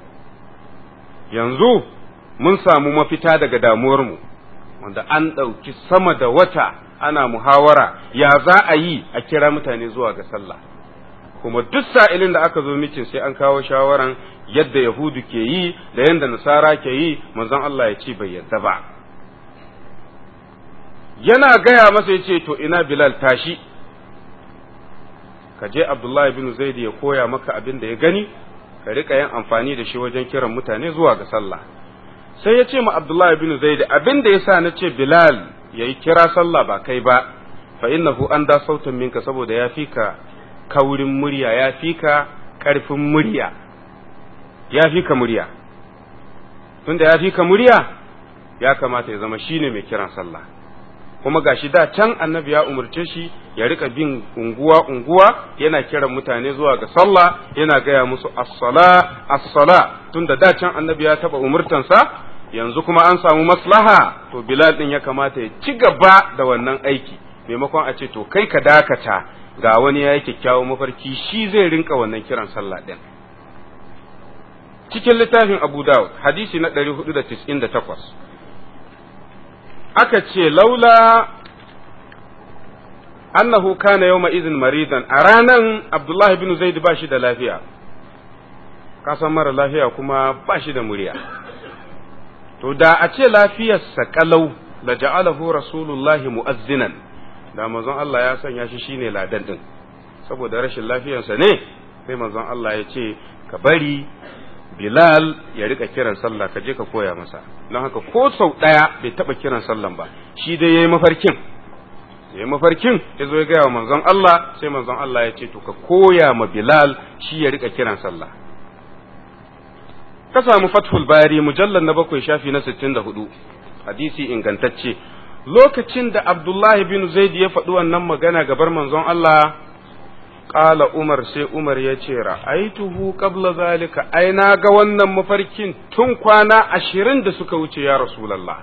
yanzu mun samu mafita daga damuwar mu wanda an ɗauki sama da wata ana muhawara ya za a yi a kira mutane zuwa ga sallah kuma duk sa'ilin da aka zo mitin sai an kawo shawaran yadda yahudu ke yi da yadda nasara ke yi manzon Allah ya ce bai yarda ba yana gaya masa ya ce to ina Bilal tashi ka je Abdullahi bin Zaid ya koya maka abin da ya gani ka rika yin amfani da shi wajen kiran mutane zuwa ga sallah sai ya ce ma Abdullahi bin Zaid abin da yasa na ce Bilal yayi kira sallah ba kai ba fa innahu an da sautin minka saboda ya fi ka kaurin murya ya fi ka karfin murya ya fi ka murya tunda ya fi ka murya ya kamata ya zama shine mai kiran sallah kuma gashi da can annabi ya umarce shi ya rika bin unguwa unguwa yana kiran mutane zuwa ga sallah yana gaya musu as-sala as-sala tunda da can annabi ya taba umurtansa yanzu kuma an samu maslaha to bilal din ya kamata ya ci gaba da wannan aiki maimakon a ce to kai ka dakata ga wani ya yi kyakkyawan mafarki shi zai rinka wannan kiran sallah din cikin littafin abu dawud hadisi na 498 aka ce laula annahu kana yawma izin maridan a ranan abdullahi bin zaid ba shi da lafiya kasan mara lafiya kuma ba shi da murya to da a ce lafiyarsa kalau la ja'alahu rasulullahi mu'azzinan da manzon Allah ya sanya shi shine ladan din saboda rashin lafiyarsa ne sai manzon Allah ya ce ka bari Bilal ya rika kiran sallah ka je ka koya masa don haka ko sau ɗaya bai taɓa kiran sallan ba shi dai ya yi mafarkin ya yi mafarkin ya zo ya gaya wa manzon Allah sai manzon Allah ya ce to ka koya ma Bilal shi ya rika kiran sallah ka samu fathul bari mujallar na bakwai shafi na sittin da hudu hadisi ingantacce lokacin da Abdullahi bin Zaid ya faɗi wannan magana gabar manzon Allah Ƙala Umar sai Umar ya ce ra'aituhu qabla zalika ai na ga wannan mafarkin tun kwana ashirin da suka wuce ya Rasulallah.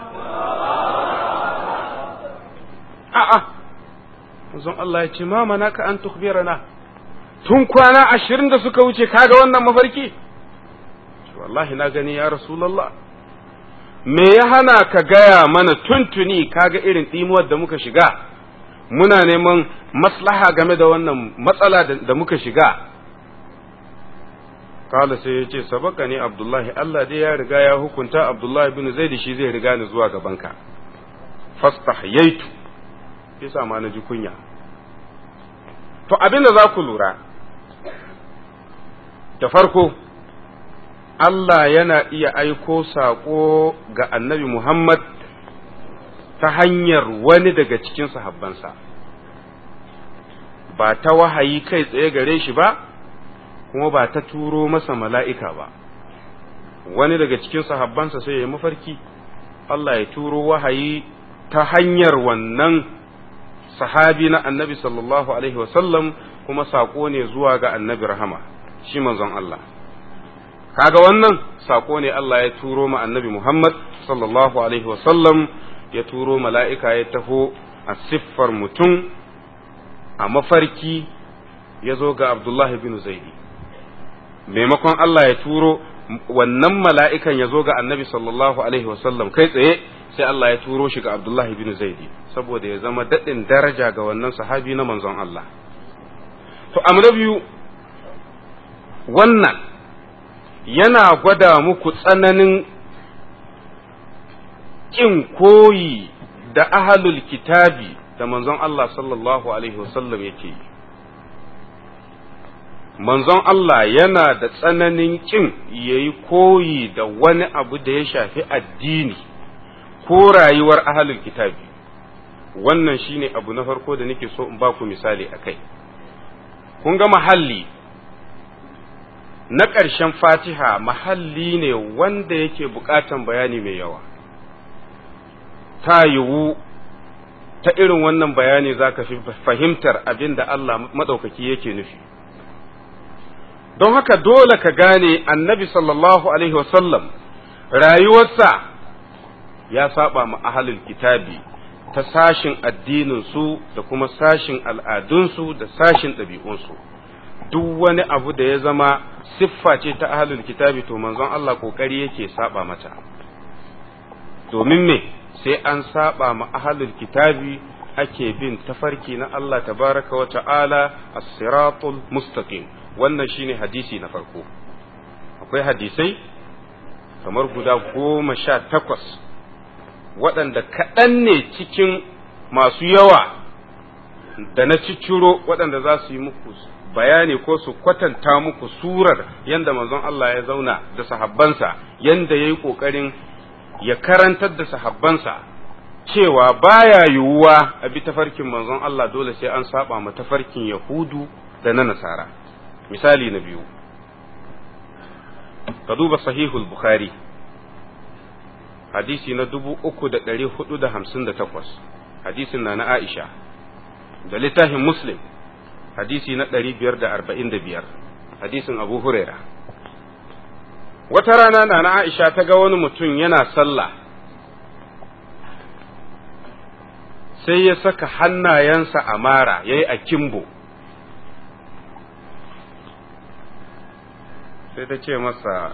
A'a, manzon Allah ya ce ma manaka an tukbirana tun kwana ashirin da suka wuce kaga wannan mafarki? Wallahi na gani ya Rasulallah. Me ya hana ka gaya mana tuntuni kaga irin ɗimuwar da muka shiga? muna neman maslaha game da wannan matsala da muka shiga kala sai ya ce sabaka ne abdullahi Allah dai ya riga ya hukunta abdullahi bin zaid shi zai riga ni zuwa gabanka fastahyaitu yasa ma na ji kunya to abin da za ku lura da farko Allah yana iya aiko saƙo ga annabi Muhammad ta hanyar wani daga cikin sahabbansa ba ta wahayi kai tsaye gare shi ba kuma ba ta turo masa mala'ika ba wani daga cikin sahabbansa sai ya mafarki Allah ya turo wahayi ta hanyar wannan sahabi na annabi sallallahu alaihi wasallam kuma saƙo ne zuwa ga annabi rahama shi manzon Allah kaga wannan saƙo ne Allah ya turo ma annabi Muhammad sallallahu alaihi wasallam ya turo mala'ika ya taho a siffar mutum a mafarki ya zo ga Abdullahi bin Zaidi. Maimakon Allah ya turo wannan mala'ikan ya zo ga annabi sallallahu Alaihi wasallam kai tsaye sai Allah ya turo shi ga Abdullahi bin Zaidi saboda ya zama daɗin daraja ga wannan sahabi na manzon Allah. To, na biyu wannan yana gwada muku tsananin ƙin koyi da ahalul kitabi da manzon Allah sallallahu Alaihi wasallam yake yi. Manzon Allah yana da tsananin ƙin ya yi koyi da wani abu da ya shafi addini ko rayuwar ahalul kitabi. Wannan shine abu na farko da nake so in ba ku misali a kai. Kun ga mahalli na ƙarshen fatiha mahalli ne wanda yake buƙatan bayani mai yawa. ta yiwu ta irin wannan bayani za ka fi fahimtar abin da Allah maɗaukaki yake nufi. Don haka dole ka gane annabi sallallahu Alaihi wasallam rayuwarsa ya saba ma ahalul kitabi ta sashin addininsu da kuma sashin al'adunsu da sashin ɗabi'unsu. Duk wani abu da ya zama siffa ce ta ahalul kitabi to manzon Allah ƙoƙari yake saba mata. Domin me? sai an saba ma ahalul kitabi ake bin tafarki na Allah tabaraka wa ta'ala as-siratul mustaqim wannan shine hadisi na farko akwai hadisai kamar guda goma sha takwas waɗanda kaɗan ne cikin masu yawa da na cicciro waɗanda za su yi muku bayani ko su kwatanta muku surar yadda manzon Allah ya zauna da sahabbansa yadda ya yi ƙoƙarin ya karantar da sahabbansa cewa baya yiwuwa a bi tafarkin manzon Allah dole sai an saba ma tafarkin Yahudu da na Nasara. Misali na biyu, ka duba sahihul Bukhari, hadisi na dubu uku da ɗari hudu da hamsin da takwas, hadisin na na Aisha, da littafin Muslim, hadisi na ɗari biyar da arba'in da biyar, hadisin Abu Huraira. wata rana na na Aisha ta ga wani mutum yana sallah sai ya saka hannayensa a mara ya yi a kimbo sai ta ce masa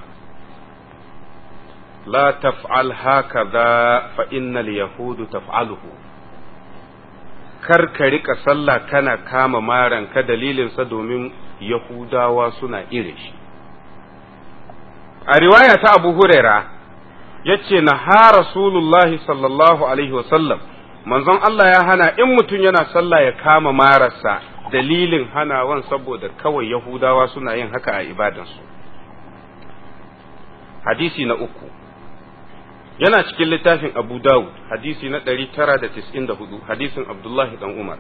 la taf'al hakaza fa innal yahudu taf'aluhu kar ka rika sallah kana kama maran ka dalilinsa domin yahudawa suna irin shi a riwaya ta abu huraira ya ce na ha rasulullahi sallallahu alaihi wasallam manzon Allah ya hana in mutum yana sallah ya kama mararsa dalilin hanawan saboda kawai yahudawa suna yin haka a ibadansu hadisi na uku yana cikin littafin abu dawud hadisi na 994 hadisin abdullahi dan umar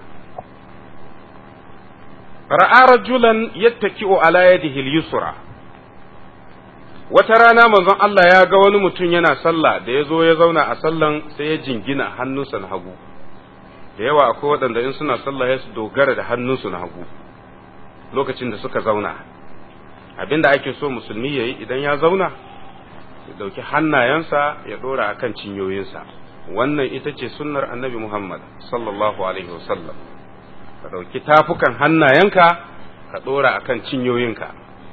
ra'a rajulan yattaki'u ala yadihi al-yusra wata rana manzon Allah ya ga wani mutum yana sallah da ya zo ya zauna a sallan sai ya jingina hannunsa na hagu da yawa akwai waɗanda in suna sallah ya su dogara da hannunsu na hagu lokacin da suka zauna abinda ake so musulmi ya yi idan ya zauna ya ɗauki hannayensa ya ɗora a kan cinyoyinsa wannan ita ce sunnar annabi muhammad sallallahu alaihi wasallam ka ɗauki tafukan hannayenka ka ɗora a kan cinyoyinka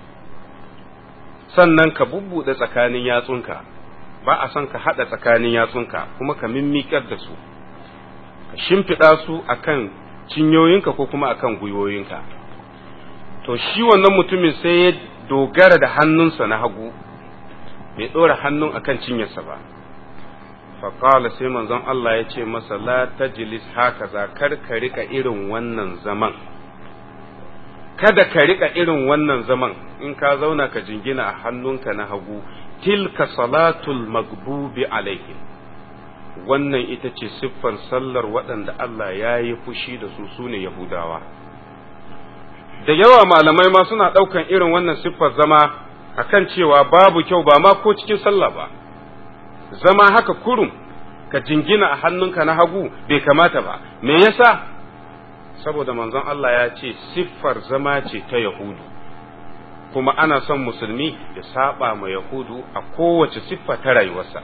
sannan ka bubbuɗe tsakanin yatsunka ba a son ka haɗa tsakanin yatsunka kuma ka mimmiƙar da su ka shimfiɗa su akan cinyoyinka ko kuma akan gwiwoyinka to shi wannan mutumin sai ya dogara da hannunsa na hagu bai ɗora hannun akan cinyarsa ba faƙala sai manzon Allah ya ce masa la tajlis haka za kar ka rika irin wannan zaman kada ka rika irin wannan zaman in ka zauna ka jingina a hannunka na hagu tilka salatul magbubi alaihim wannan ita ce siffar sallar waɗanda Allah ya yi fushi da su su ne Yahudawa. Da yawa malamai ma suna ɗaukan irin wannan siffar zama a kan cewa babu kyau ba ma ko cikin sallah ba, zama haka kurum ka jingina a hannunka na hagu bai kamata ba, me yasa? Saboda manzon Allah ya ce siffar zama ce ta Yahudu, kuma ana son musulmi ya saba ma Yahudu a kowace siffa ta rayuwarsa.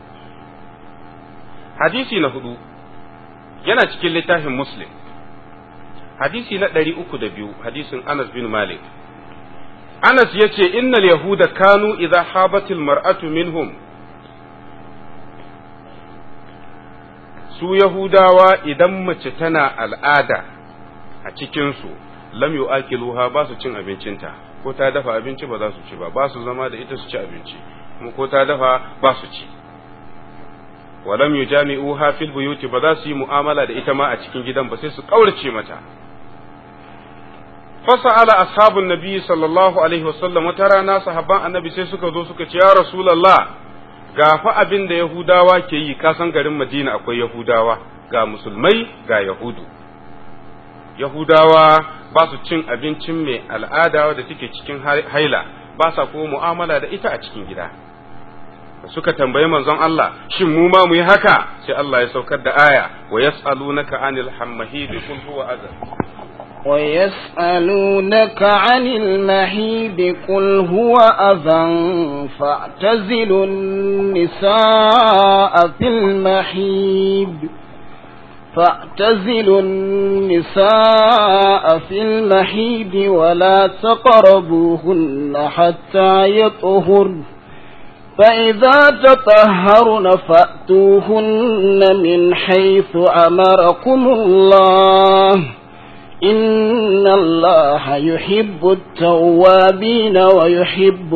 hadisi na hudu yana cikin littafin muslim hadisi na ɗari uku da biyu hadisin anas bin malik anas ya ce innal yahuda kanu idza habatil mar'atu minhum su yahudawa idan mace tana al'ada a cikinsu lam yu'akiluha ba su cin abincinta ko ta dafa abinci ba za su ci ba ba su zama da ita su ci abinci kuma ko ta dafa ba su ci walam yujami'uha fil buyuti ba za su yi mu'amala da ita ma a cikin gidan ba sai su kaurace mata fasa'ala ashabun nabi sallallahu alaihi wasallam wata rana sahabban annabi sai suka zo suka ce ya rasulullah ga fa abin da yahudawa ke yi ka san garin madina akwai yahudawa ga musulmai ga yahudu yahudawa ba su cin abincin mai al'ada da take cikin haila ba sa kuma mu'amala da ita a cikin gida suka tambayi manzon Allah shin mu ma mu yi haka sai Allah ya saukar da aya wa yas'alunaka anil hammahid qul huwa adhan ويسألونك عن المحيض قل هو أذى فاعتزلوا النساء في المحيض فاعتزلوا النساء في المحيض ولا تقربوهن حتى يطهرن فإذا تطهرن فأتوهن من حيث أمركم الله إن الله يحب التوابين ويحب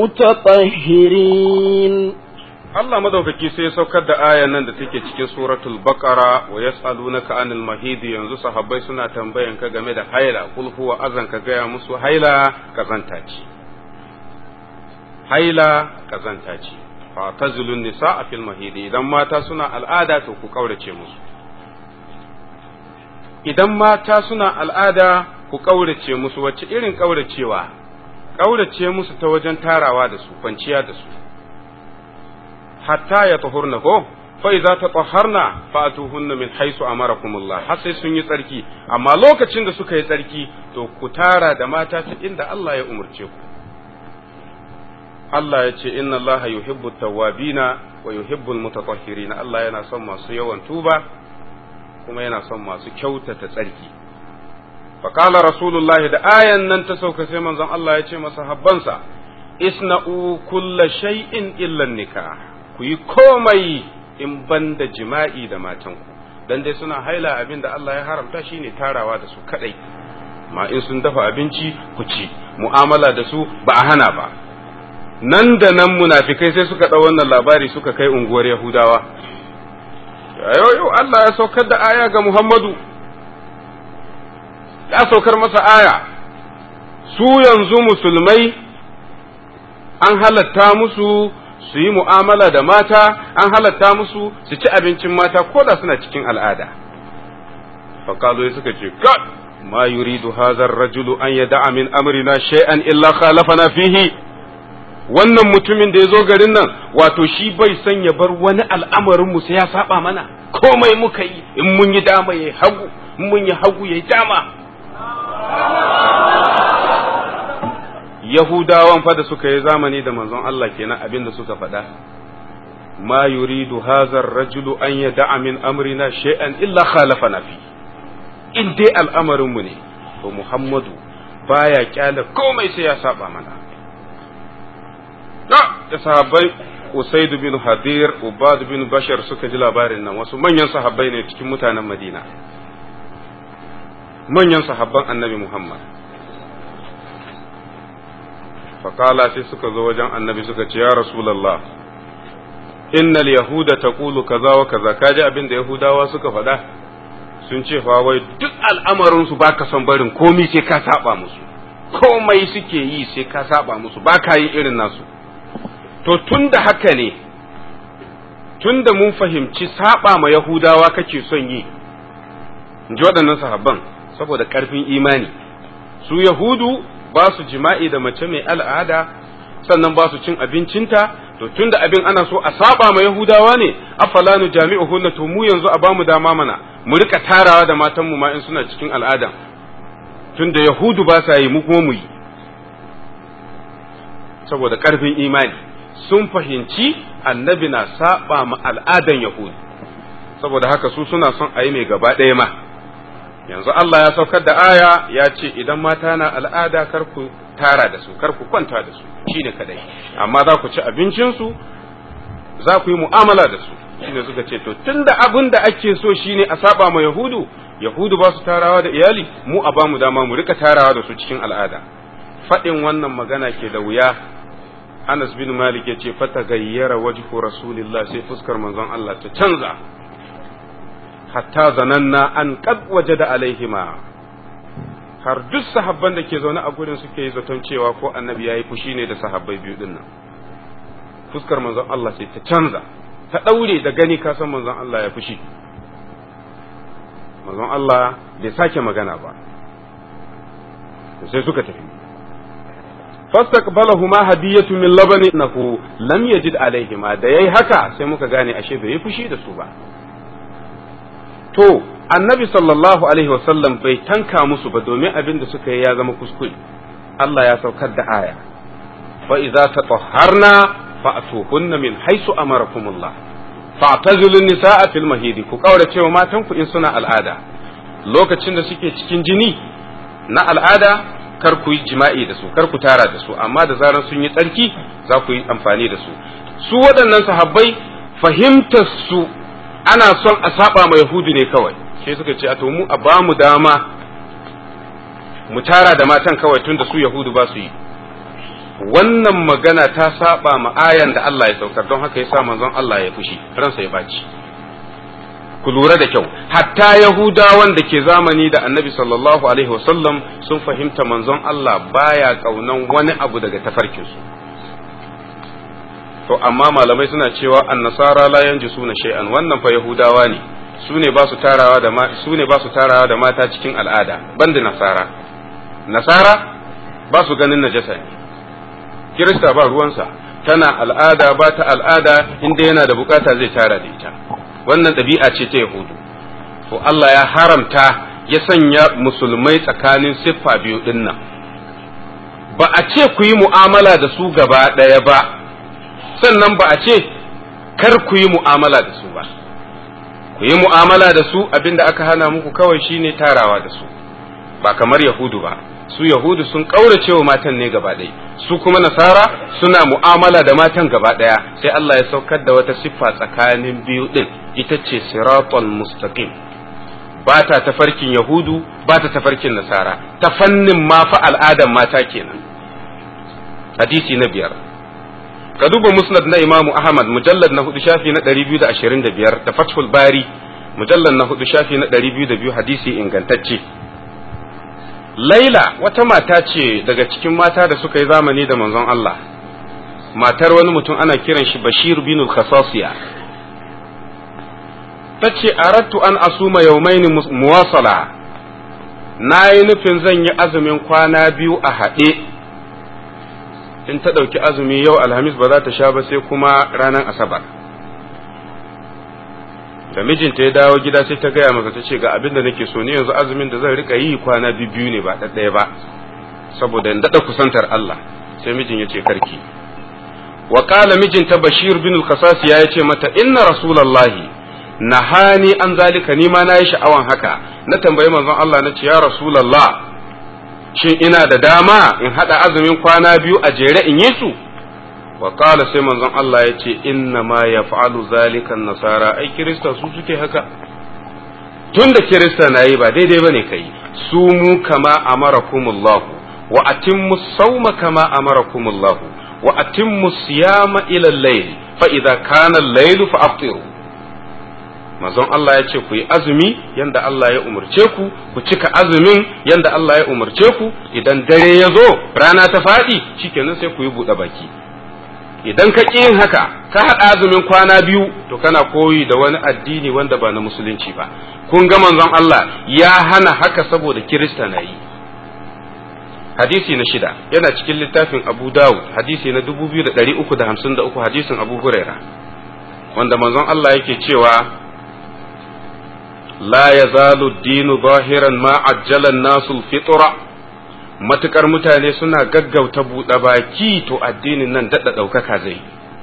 المتطهرين Allah madaukaki sai ya saukar da ayan nan da take cikin suratul baqara wa yas'alunaka anil mahidi yanzu sahabbai suna tambayan ka game da haila kul huwa azan ka gaya musu haila kazanta ce haila kazanta ce fa tazilun nisaa fil mahidi idan mata suna al'ada to ku kaurace musu idan mata suna al'ada ku kaurace musu wacce irin kauracewa kaurace musu ta wajen tarawa da su kwanciya da su hatta ya tahurna ko fa idza tatahharna fatuhunna min haythu amarakumullah har sai sun yi tsarki amma lokacin da suka yi tsarki to ku tara da mata ta inda Allah ya umurce ku Allah ya ce inna Allah yuhibbu tawwabina wa yuhibbu almutatahhirina Allah yana son masu yawan tuba kuma yana son masu kyautata tsarki faqala rasulullahi da ayan nan ta sauka sai manzon Allah ya ce masa habbansa isna'u kulla shay'in illa nikah ku yi komai in ban da jima'i da matanku dan dai suna haila abin da Allah ya haramta shine tarawa da su kadai ma in sun dafa abinci ku ci mu'amala da su ba a hana ba nan da nan munafikai sai suka ɗau wannan labari suka kai unguwar Yahudawa yau yau Allah ya saukar da aya ga Muhammadu ya saukar masa aya su yanzu musulmai an halatta musu su yi mu'amala da mata an halatta musu su ci abincin mata ko da suna cikin al'ada faƙalo suka ce God ma yuridu hazar rajulu an yada'a min amrina shay'an illa khalafana fihi wannan mutumin da ya zo garin nan wato shi bai son ya bar wani al'amarin mu sai ya saba mana komai muka yi in mun yi dama yayi hagu in mun yi hagu yayi dama Yahudawan fa da suka yi zamani da manzon Allah kenan abin da suka faɗa ma yuridu hazar rajulu an yada'a min amrina shay'an illa khalafana fi in dai al'amarin mu ne to Muhammadu baya kyale komai sai ya saba mana da sahabbai Usaid bin Hadir Ubad bin Bashar suka ji labarin nan wasu manyan sahabbai ne cikin mutanen Madina manyan sahabban Annabi Muhammad faƙala sai suka zo wajen annabi suka ce ya rasulallah innal yahuda taqulu kaza wa kaza kaji abin da yahudawa suka faɗa sun ce fa wai duk al'amarin su baka son barin komai sai ka saba musu komai suke yi sai ka saba musu baka yi irin nasu to tunda haka ne tunda mun fahimci saba ma yahudawa kake son yi in ji waɗannan sahabban saboda ƙarfin imani su yahudu ba su jima'i da mace mai al'ada sannan ba su cin abincinta to tunda abin ana so a saba ma yahudawa ne afala nu jami'u hunna to mu yanzu a bamu dama mana mu rika tarawa da matan mu ma in suna cikin al'ada tunda yahudu ba sa yi mu kuma mu yi saboda karfin imani sun fahimci annabi na saba ma al'adan yahudu saboda haka su suna son a yi mai gaba ɗaya ma yanzu Allah ya saukar da aya ya ce idan mata na al'ada kar ku tara da su kar ku kwanta da su shine kadai amma za ku ci abincinsu za ku yi mu'amala da su shine suka ce to tunda abin da ake so shine a saba ma yahudu yahudu ba su tarawa da iyali mu a ba mu dama mu rika tarawa da su cikin al'ada faɗin wannan magana ke da wuya Anas bin Malik ya ce fata gayyara wajhu rasulillah sai fuskar manzon Allah ta canza hatta zananna an qad wajada alaihima har duk sahabban da ke zaune a gurin suke yi zaton cewa ko annabi yayi fushi ne da sahabbai biyu din nan fuskar manzon Allah sai ta canza ta daure da gani ka san manzon Allah ya fushi manzon Allah bai sake magana ba sai suka tafi fastaqbalahuma hadiyatu min labani nahu lam yajid alaihima da yayi haka sai muka gane ashe bai yi fushi da su ba to annabi sallallahu alaihi wasallam bai tanka musu ba domin abin da suka yi ya zama kuskure Allah ya saukar da aya fa idza tatahharna fa'tuhunna min haisu amarakumullah fa'tazilu nisaa fil mahidi ku kaura cewa matan ku in suna al'ada lokacin da suke cikin jini na al'ada kar ku yi jima'i da su kar ku tara da su amma da zaran sun yi tsarki za ku yi amfani da su su waɗannan sahabbai fahimtar su ana son a saba ma yahudu ne kawai sai suka ce a to mu a ba mu dama mu tara da matan kawai tun da su yahudu ba su yi wannan magana ta saba ma ayan da Allah ya saukar don haka yasa manzon Allah ya fushi ransa ya baci ku lura da kyau hatta yahudawan da ke zamani da annabi sallallahu alaihi wasallam sun fahimta manzon Allah baya kaunan wani abu daga tafarkinsu to amma malamai suna cewa annasara la yanji suna shay'an wannan fa yahudawa ne su ne ba su tarawa da su ne ba su tarawa da mata cikin al'ada banda nasara nasara ba su ganin najasa ne kirista ba ruwansa tana al'ada ba ta al'ada inda yana da bukata zai tara da ita wannan ɗabi'a ce ta yahudu to Allah ya haramta ya sanya musulmai tsakanin siffa biyu dinnan ba a ce ku yi mu'amala da su gaba ɗaya ba sannan ba a ce kar ku yi mu'amala da su ba ku yi mu'amala da su abinda aka hana muku kawai shine tarawa da su ba kamar yahudu ba su yahudu sun ƙaurace wa matan ne gaba ɗaya su kuma nasara suna mu'amala da matan gaba ɗaya sai Allah ya saukar da wata siffa tsakanin biyu ɗin ita ce siratul mustaqim ba ta tafarkin yahudu ba ta tafarkin nasara ta fannin ma fa al'adan mata kenan hadisi na biyar ka duba musnad na imamu ahmad mujallad na hudu shafi na 225 da fathul bari mujallad na hudu shafi na 202 hadisi ingantacce laila wata mata ce daga cikin mata da suka yi zamani da manzon Allah matar wani mutum ana kiran shi bashir bin khasasiya ta ce arattu an asuma yaumaini muwasala na yi nufin zan yi azumin kwana biyu a haɗe in ta ɗauki azumi yau alhamis ba za ta sha ba sai kuma ranar asabar da mijinta ya dawo gida sai ta gaya masa ta ce ga abin da nake so ni yanzu azumin da zan rika yi kwana biyu ne ba ɗaɗɗaya ba saboda in daɗa kusantar Allah sai mijin ya ce karki wa qala mijinta bashir bin al-qasas ya ce mata inna rasulullahi nahani an zalika ni ma na yi sha'awan haka na tambayi manzon Allah na ce ya rasulullah shin ina da dama in hada azumin kwana biyu a jere in yi su wa qala sai manzon Allah ya ce inna ma yaf'alu zalika nasara ai kirista su suke haka tunda kirista na yi ba daidai bane kai su mu kama amarakumullah wa atimmu sawma kama amarakumullah wa atimmu siyama ila al-layl fa idza kana al-layl fa aftiru manzon Allah ya ce ku yi azumi yanda Allah ya umarce ku ku cika azumin yanda Allah ya umarce ku idan dare ya zo rana ta faɗi shikenan sai ku yi buɗe baki idan ka ƙi yin haka ka haɗa azumin kwana biyu to kana koyi da wani addini wanda ba na musulunci ba kun ga manzon Allah ya hana haka saboda kirista na yi hadisi na shida yana cikin littafin Abu Dawud hadisi na 2353 hadisin Abu Huraira wanda manzon Allah yake cewa la yazalu dinu zahiran ma ajjalan nasul fitra matukar mutane suna gaggauta buɗe baki to addinin nan daɗa ɗaukaka zai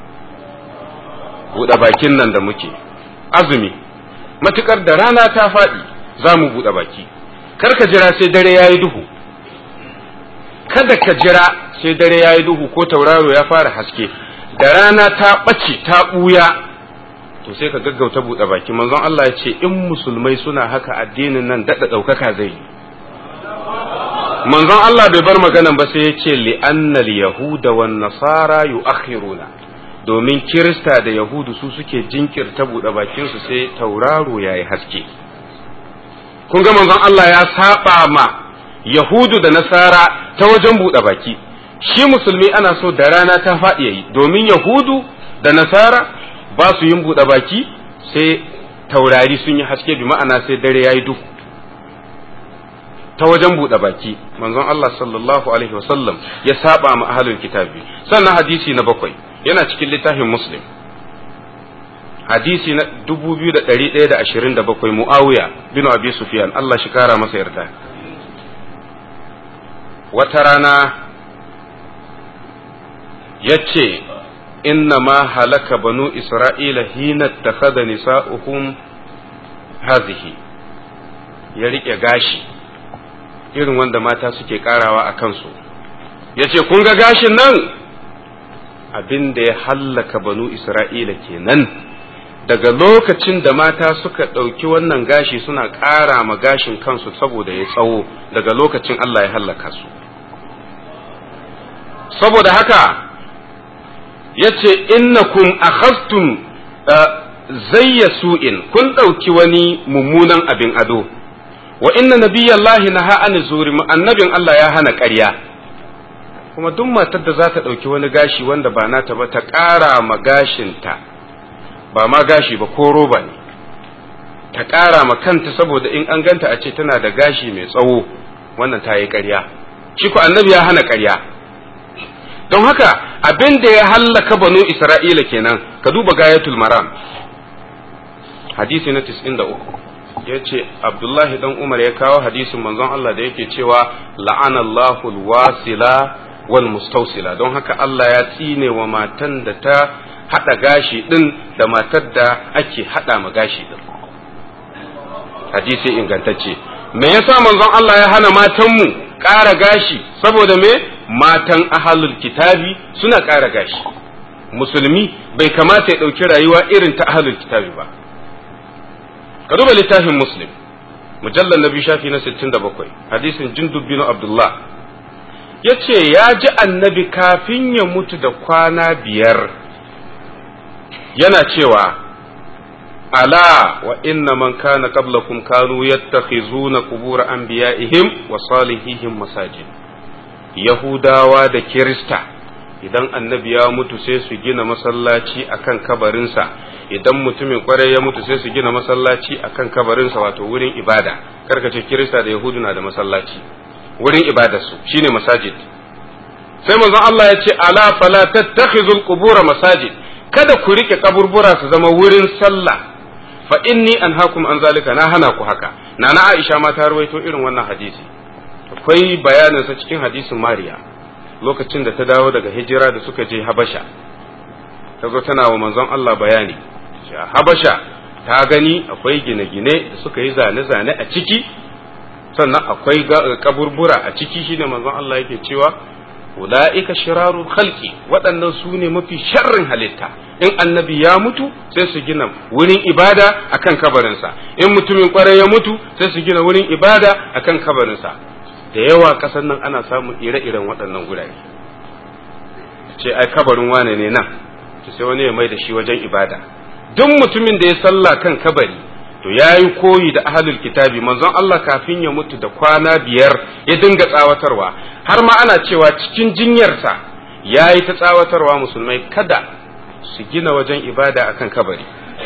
buɗe bakin nan da muke azumi matukar da rana ta faɗi za mu buɗe baki kar ka jira sai dare ya yi duhu kada ka jira sai dare ya yi duhu ko tauraro ya fara haske da rana ta ɓace ta ɓuya to sai ka gaggauta buɗe baki manzon Allah ya ce in musulmai suna haka addinin nan daɗa ɗaukaka zai yi manzon Allah bai bar maganan ba sai ya ce li'annal yahuda wan nasara yu'akhiruna domin kirista da yahudu su suke jinkirta buɗe bakin su sai tauraro yayi haske kun ga manzon Allah ya saba ma yahudu da nasara ta wajen buɗe baki shi musulmi ana so da rana ta faɗi yayi domin yahudu da nasara ba su yin buɗe baki sai taurari sun yi haske bi ma'ana sai dare yayi duhu ta wajen buɗe baki manzon Allah sallallahu alaihi wasallam ya saba ma ahlul kitabi sannan hadisi na bakwai yana cikin littafin muslim hadisi na 2127 muawiya bin abi sufyan Allah shi kara masa yarda wata rana yace inna ma halaka banu isra'ila hina takhadha nisa'uhum hazihi ya rike gashi irin wanda mata suke karawa a kansu ya ce kun ga gashin nan abin da ya hallaka banu isra'ila kenan daga lokacin da mata suka ɗauki wannan gashi suna ƙara ma gashin kansu saboda ya tsawo daga lokacin Allah ya hallaka su saboda haka ya ce innakum akhastum zayya su'in kun ɗauki wani mummunan abin ado wa inna nabiyallahi naha an zuri annabin Allah ya hana ƙarya kuma duk matar da za ta ɗauki wani gashi wanda ba nata ba ta ƙara ma gashinta ba ma gashi ba ko roba ne ta ƙara ma kanta saboda in an ganta a ce tana da gashi mai tsawo wannan ta yi ƙarya shi ku annabi ya hana ƙarya don haka abin da ya hallaka banu isra'ila kenan ka duba gayatul maram hadisi na 93 ya ce abdullahi dan umar ya kawo hadisin manzon Allah da yake cewa la'anallahu alwasila wal mustausila don haka Allah ya tsine wa matan da ta hada gashi din da matar da ake hada ma gashi din hadisi ingantacce me yasa manzon Allah ya hana matanmu ƙara gashi saboda me matan ahalul kitabi suna ƙara gashi musulmi bai kamata ya ɗauki rayuwa irin ta ahalul kitabi ba ka duba littafin muslim mujallar na biyu shafi na 67 hadisin jindub bin abdullah ya ce ya ji annabi kafin ya mutu da kwana biyar yana cewa ala wa inna man kana qablakum kanu yattakhizuna qubur anbiya'ihim wa salihihim masajid yahudawa da kirista idan annabi ya mutu sai su gina masallaci akan kabarinsa idan mutumin kwarai ya mutu sai su gina masallaci akan kabarinsa wato wurin ibada karkace kirista da yahudu na da masallaci wurin ibadarsu shine masajid sai manzon Allah ya ce ala fala tattakhizul qubura masajid kada ku rike kaburbura su zama wurin sallah fa inni anhaakum an zalika na hana ku haka nana Aisha ma ta rawaito irin wannan hadisi akwai bayanin sa cikin hadisin Mariya lokacin da ta dawo daga hijira da suka je Habasha ta zo tana wa manzon Allah bayani Habasha ta gani akwai gine-gine da suka yi zane-zane a ciki sannan akwai kaburbura a ciki shine manzon Allah yake cewa ula'ika shirarul khalqi waɗannan su ne mafi sharrin halitta in annabi ya mutu sai su gina wurin ibada akan kabarinsa in mutumin kwarai ya mutu sai su gina wurin ibada akan kabarinsa da yawa ƙasar nan ana samun ire-iren waɗannan gurare ce ai kabarin wane ne nan to sai wani ya mai da shi wajen ibada duk mutumin da ya sallah kan kabari to ya yi koyi da ahalul kitabi manzon Allah kafin ya mutu da kwana biyar ya dinga tsawatarwa har ma ana cewa cikin jinyarsa ya yi ta tsawatarwa musulmai kada su gina wajen ibada akan kabari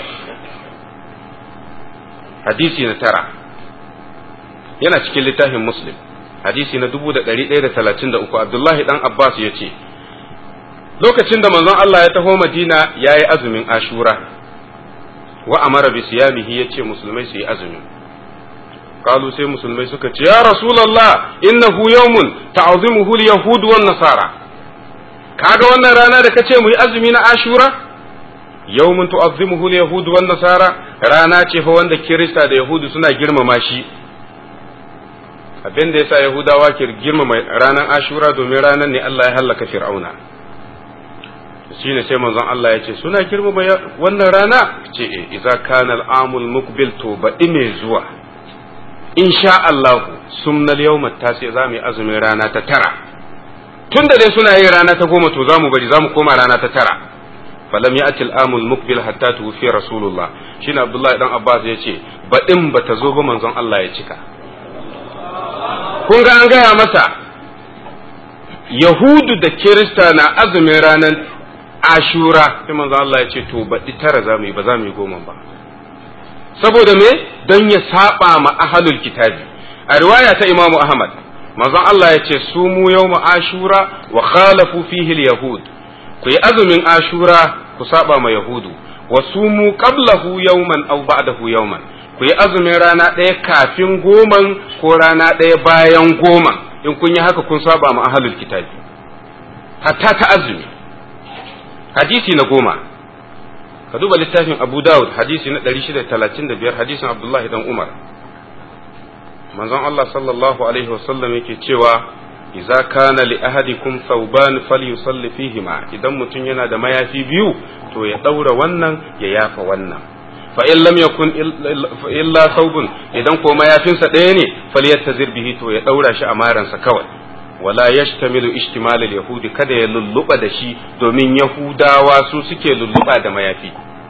hadisi na tara yana cikin littafin muslim hadisi na 1133 abdullahi dan abbas ya ce lokacin da manzon Allah ya taho madina ya yi azumin ashura wa amara bi siyamihi yace musulmai su yi azumi qalu sai musulmai suka ce ya rasulullah innahu yawmun ta'zimuhu al-yahud wan nasara kaga wannan rana da kace mu yi azumi na ashura yawmun tu'azzimuhu al-yahud wan nasara rana ce fa wanda kirista da yahudu suna girmama shi abin da yasa yahudawa ke girmama ranar ashura domin ranar ne Allah ya hallaka fir'auna shine sai manzon Allah ya ce suna girmama wannan rana ce e idza kana al-amul muqbil to baɗi mai zuwa insha Allah sumnal yawma tasi za mu yi azumin rana ta tara tun da dai suna yin rana ta goma to za mu bari za mu koma rana ta tara falam ya'ti al-amul muqbil hatta tuwfi rasulullah shine Abdullahi dan Abbas ya ce baɗin bata zo ba manzon Allah ya cika kun ga an gaya masa Yahudu da Kirista na azumin ranar ashura sai manzo Allah ya ce to baɗi tara za mu yi ba za mu yi goma ba saboda me don ya saba ma ahalul kitabi a riwaya ta imamu ahmad manzo Allah ya ce su mu yawma ashura wa khalafu fihi yahud ku yi azumin ashura ku saba ma yahudu wa sumu qablahu yawman aw ba'dahu yawman ku yi azumin rana ɗaya kafin goman ko rana ɗaya bayan goman in kun yi haka kun saba ma ahalul kitabi hatta ta azumi hadisi na goma ka duba littafin abu dawud hadisi na 635 hadisin abdullahi dan umar manzon Allah sallallahu alaihi wasallam yake cewa idza kana li ahadikum thawban falyusalli fihima idan mutum yana da mayafi biyu to ya daura wannan ya yafa wannan fa in lam yakun illa thawbun idan ko mayafinsa ɗaya ne falyattazir bihi to ya daura shi a maransa kawai wala yashtamilu ishtimal al-yahudi kada ya lulluba da shi domin yahudawa su suke lulluba da mayafi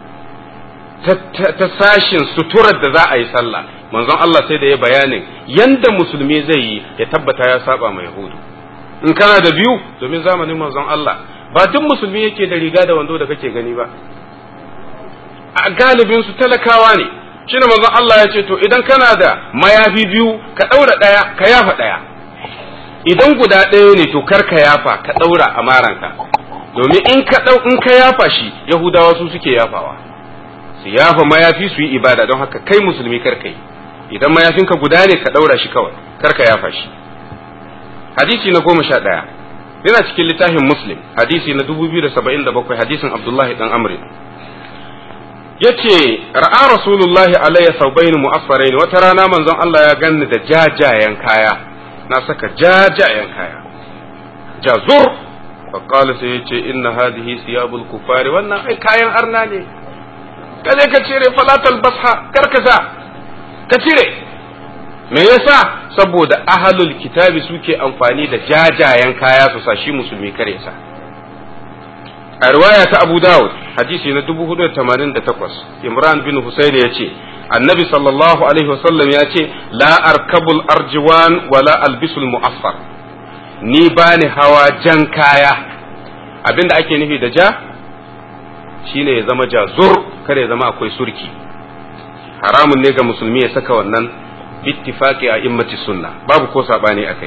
ta sashin suturar da za a yi sallah manzon Allah sai da ya bayanin yanda musulmi zai yi ya tabbata ya saba ma yahudu in kana da biyu domin zamanin manzon Allah ba duk musulmi yake da riga da wando da kake gani ba a galibin su talakawa ne shine manzon Allah ya ce to idan kana da mayafi biyu ka daura daya ka yafa daya idan guda ɗaya ne to kar ka yafa ka ɗaura a maranka domin in ka ɗau in ka yafa shi yahudawa su suke yafawa su yafa mayafi su yi ibada don haka kai musulmi kar ka yi idan mayafinka guda ne ka ɗaura shi kawai kar ka yafa shi hadisi na goma sha ɗaya yana cikin littafin muslim hadisi na dubu biyu da saba'in da bakwai hadisin abdullahi dan amri ya ce ra'a rasulullahi alayya saubaini mu'affaraini wata rana manzon Allah ya ganni da jajayen kaya na saka jajayen kaya jazur faƙala sai ya ce inna hadihi siyabul kufari wannan ai kayan arna ne ka je ka cire falatal basha karkasa ka cire me yasa saboda ahalul kitabi suke amfani da jajayen kaya su sa shi musulmi kare sa a riwaya ta Abu Dawud hadisi na 488 Imran bin Husayn ya ce annabi sallallahu alaihi wasallam ya ce la arkabul arjiwan wala albisul mu'affar ni bani hawa jan kaya abinda ake nufi da ja shine ya zama jazur kada ya zama akwai surki haramun ne ga musulmi ya saka wannan bittifaqi a immati sunna babu ko sabani akai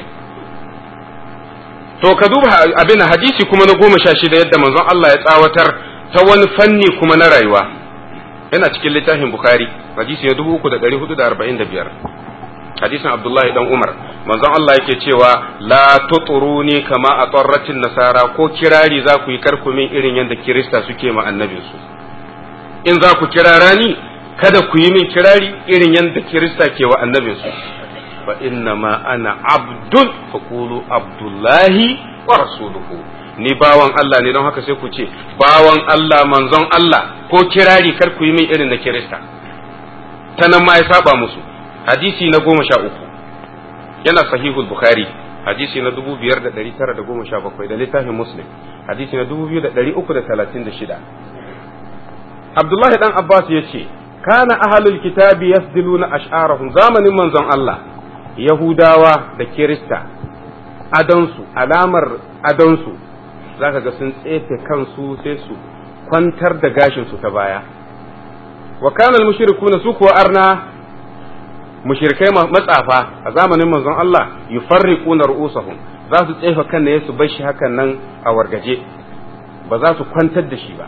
to ka duba abin hadisi kuma na goma sha shida yadda manzon Allah ya tsawatar ta wani fanni kuma na rayuwa yana cikin littafin bukhari hadisi na dubu uku da ɗari hudu da arba'in da biyar hadisin abdullahi dan umar manzon Allah yake cewa la tuturuni kama a tsarratin nasara ko kirari za ku yi karkumin irin yadda kirista suke ma annabinsu in za ku kirara ni kada ku yi min kirari irin yadda kirista ke wa annabinsu fa inna ma ana abdun faqulu abdullahi wa rasuluhu ni bawan Allah ne don haka sai ku ce bawan Allah manzon Allah ko kirari kar ku yi min irin na kirista ta nan ma ya saba musu hadisi na goma sha uku yana sahihul bukhari hadisi na dubu biyar da ɗari tara da goma sha bakwai da littafin muslim hadisi na dubu biyu da ɗari uku da talatin da shida abdullahi dan abbas ya ce kana ahalul kitabi yasdiluna ash'arahum zamanin manzon Allah yahudawa da kirista adonsu alamar adonsu zaka ga sun tsefe kansu sai su kwantar da gashinsu ta baya wa kana al-mushrikuna su kuwa arna mushrikai matsafa a zamanin manzon Allah yufarriquna ru'usahum za su tsefa kan ne su bar shi hakan nan a wargaje ba za su kwantar da shi ba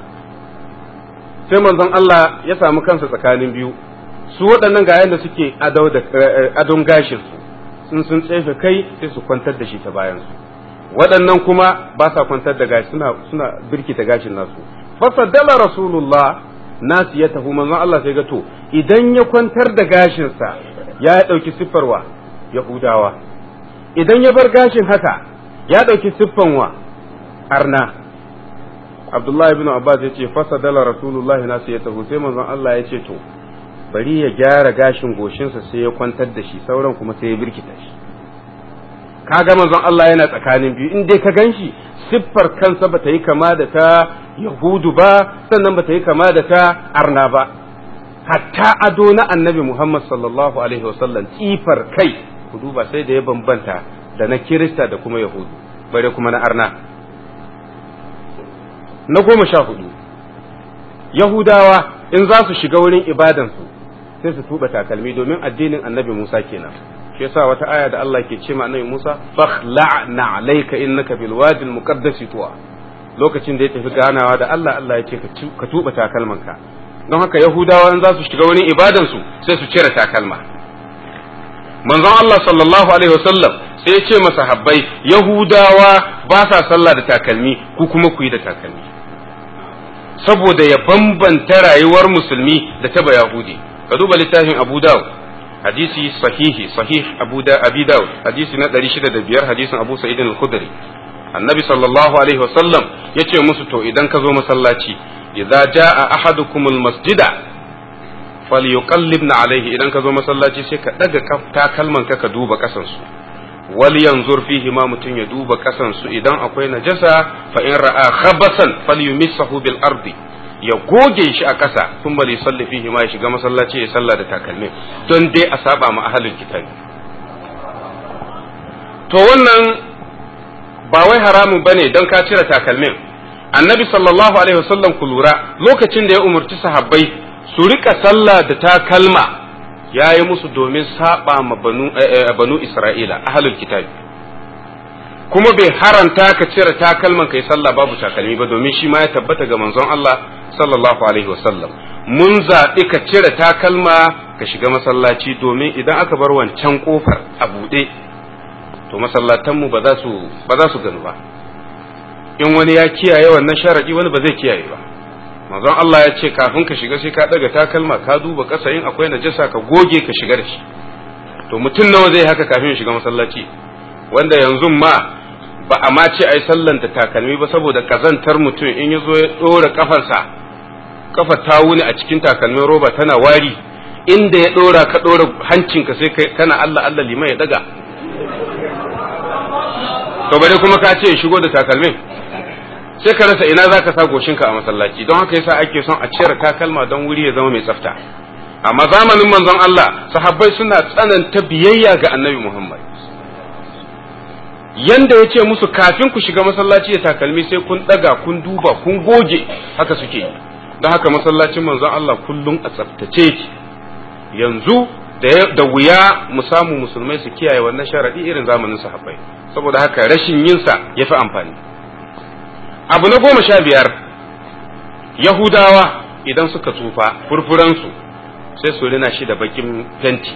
sai manzon Allah ya samu kansa tsakanin biyu su waɗannan ga yanda suke adon gashin su sun sun tsefe kai sai su kwantar da shi ta bayan su waɗannan kuma ba sa kwantar da gashi suna suna birkita gashin nasu fasaddala rasulullah nasu ya tafi manzon Allah sai ga to idan ya kwantar da gashinsa ya ɗauki siffarwa yahudawa idan ya bar gashin haka ya ɗauki siffan wa arna abdullahi bin abbas ya ce fasadala rasulullahi nasu ya tafi sai manzon Allah ya ce to bari ya gyara gashin goshinsa sai ya kwantar da shi sauran kuma sai ya birkita shi kaga manzon Allah yana tsakanin biyu in dai ka ganshi siffar kansa bata yi kama da ta yahudu ba sannan bata yi kama da ta arna ba hatta ado na annabi Muhammad sallallahu alaihi wasallam tsifar kai ku duba sai da ya bambanta da na kirista da kuma yahudu bare kuma na arna na goma sha hudu yahudawa in za su shiga wurin ibadansu sai su tuba takalmi domin addinin annabi Musa kenan shi yasa wata aya da Allah ke ce ma annabi Musa fakhla'na alayka innaka bil wadi al muqaddas tuwa lokacin da ya tafi ganawa da Allah Allah ya ce ka tuba takalmanka don haka yahudawa in za su shiga wurin ibadan su sai su cire takalma manzon Allah sallallahu alaihi wasallam sai ya ce masa habbai yahudawa ba sa sallah da takalmi ku kuma ku yi da takalmi saboda ya bambanta rayuwar musulmi da ta yahudi ka duba littafin Abu Dawud hadisi sahihi sahih Abu da Abi Dawud hadisi na 605 hadisin Abu Sa'id al-Khudri annabi sallallahu alaihi wasallam yace musu to idan ka zo masallaci idza jaa ahadukum al-masjida falyuqallibna alaihi idan ka zo masallaci sai ka daga takalman ka ka duba kasan su wal yanzur fihi ma mutun ya duba kasan su idan akwai najasa fa in ra'a khabasan falyumissahu bil ardi ya goge shi a ƙasa sun bari salli fihi ma ya shiga masallaci ya salla da takalmi don dai a saba ma ahalin kitabi to wannan ba wai haramun bane don ka cire takalmin annabi sallallahu alaihi wasallam ku lura lokacin da ya umarci sahabbai su rika sallah da takalma ya yi musu domin saba ma banu, banu isra'ila ahalul kitabi kuma bai haranta ka cire takalman kai sallah babu takalmi ba domin shi ma ya tabbata ga manzon Allah sallallahu alaihi wasallam mun zaɓi ka cire takalma ka shiga masallaci domin idan aka bar wancan kofar a buɗe to masallatanmu ba za su ba za su ganu ba in wani ya kiyaye wannan sharadi wani ba zai kiyaye ba manzon Allah ya ce kafin ka shiga sai ka daga takalma ka duba ƙasa in akwai najasa ka goge ka shiga da shi to mutum nawa zai haka kafin ya shiga masallaci wanda yanzu ma ba a ma ce ai sallan da takalmi ba saboda kazantar mutum in ya zo ya ɗora kafarsa kafa ta wuni a cikin takalmin roba tana wari inda ya ɗora ka ɗora hancinka sai kana Allah Allah liman ya daga to bare kuma ka ce shigo da takalmin sai ka rasa ina zaka sa goshinka a masallaci don haka yasa ake son a cire takalma don wuri ya zama mai tsafta amma zamanin manzon Allah sahabbai suna tsananta biyayya ga annabi Muhammad yanda ya ce musu kafin ku shiga masallaci da takalmi sai kun daga kun duba kun goge haka suke yi don haka masallacin manzon Allah kullum a tsaftace ki yanzu da wuya mu samu musulmai su kiyaye wannan sharadi irin zamanin sahabbai saboda haka rashin yinsa ya fi amfani abu na goma sha biyar yahudawa idan suka tsufa furfuransu sai su rina shi da bakin fenti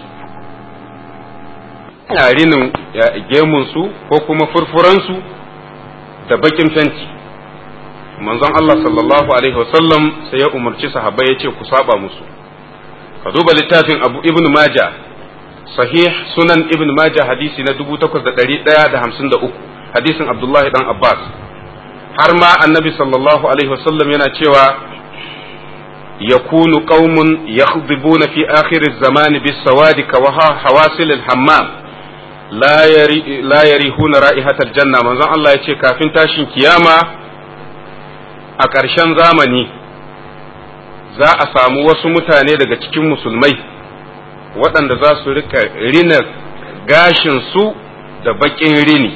rinin gemunsu ko kuma furfuransu da bakin fenti manzon Allah sallallahu alaihi wasallam sai ya umarci sahabbai ya ce ku saba musu ka duba littafin abu ibn maja sahih sunan ibn maja hadisi na 8153 hadisin abdullahi dan abbas har ma annabi sallallahu alaihi wasallam yana cewa yakunu qaumun yakhdibuna fi akhir az-zaman bis-sawadi ka hawasil al-hammam la yari la yarihuna ra'ihatal janna manzon Allah yace kafin tashin kiyama a ƙarshen zamani za a samu wasu mutane daga cikin musulmai waɗanda za su rika rina gashinsu da baƙin rini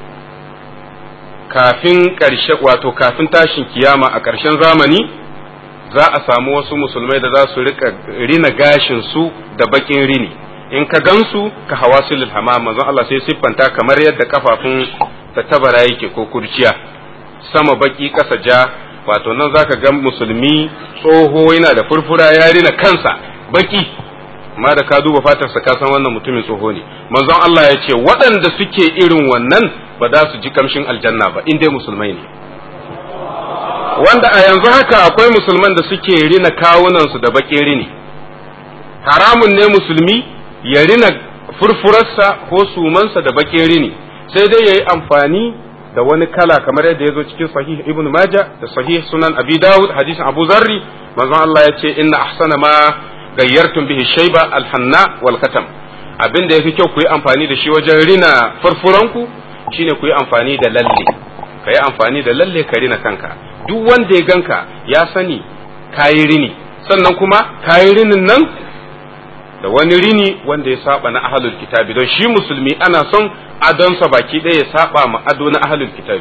kafin ƙarshe wato kafin tashin kiyama a ƙarshen zamani za a samu wasu musulmai da za su rika rina gashinsu da baƙin rini in ka gansu ka hawa sulul hamam manzon Allah sai siffanta kamar yadda kafafun tattabara yake ko kurciya sama baki ƙasa ja wato nan zaka ga musulmi tsoho yana da furfura ya rina kansa baki amma da ka duba fatarsa ka san wannan mutumin tsoho ne manzon Allah ya ce waɗanda suke irin wannan ba za su ji kamshin aljanna ba in dai musulmai ne wanda a yanzu haka akwai musulman da suke rina kawunansu da baƙin rini haramun ne musulmi ya rina furfurarsa ko sumansa da baƙin rini sai dai ya yi amfani da wani kala kamar yadda ya zo cikin sahih ibn maja da sahih sunan abi dawud hadisin abu zarri manzon Allah ya ce inna ahsana ma gayyartum bihi shayba alhanna wal katam abin da yafi kyau ku yi amfani da shi wajen rina furfuranku shine ku yi amfani da lalle ka yi amfani da lalle ka rina kanka duk wanda ya ganka ya sani kayi rini sannan kuma kayi rinin nan da wani rini wanda ya saba na ahlul kitabi don shi musulmi ana son adonsa baki ɗaya ya saba ma ado na ahlul kitabi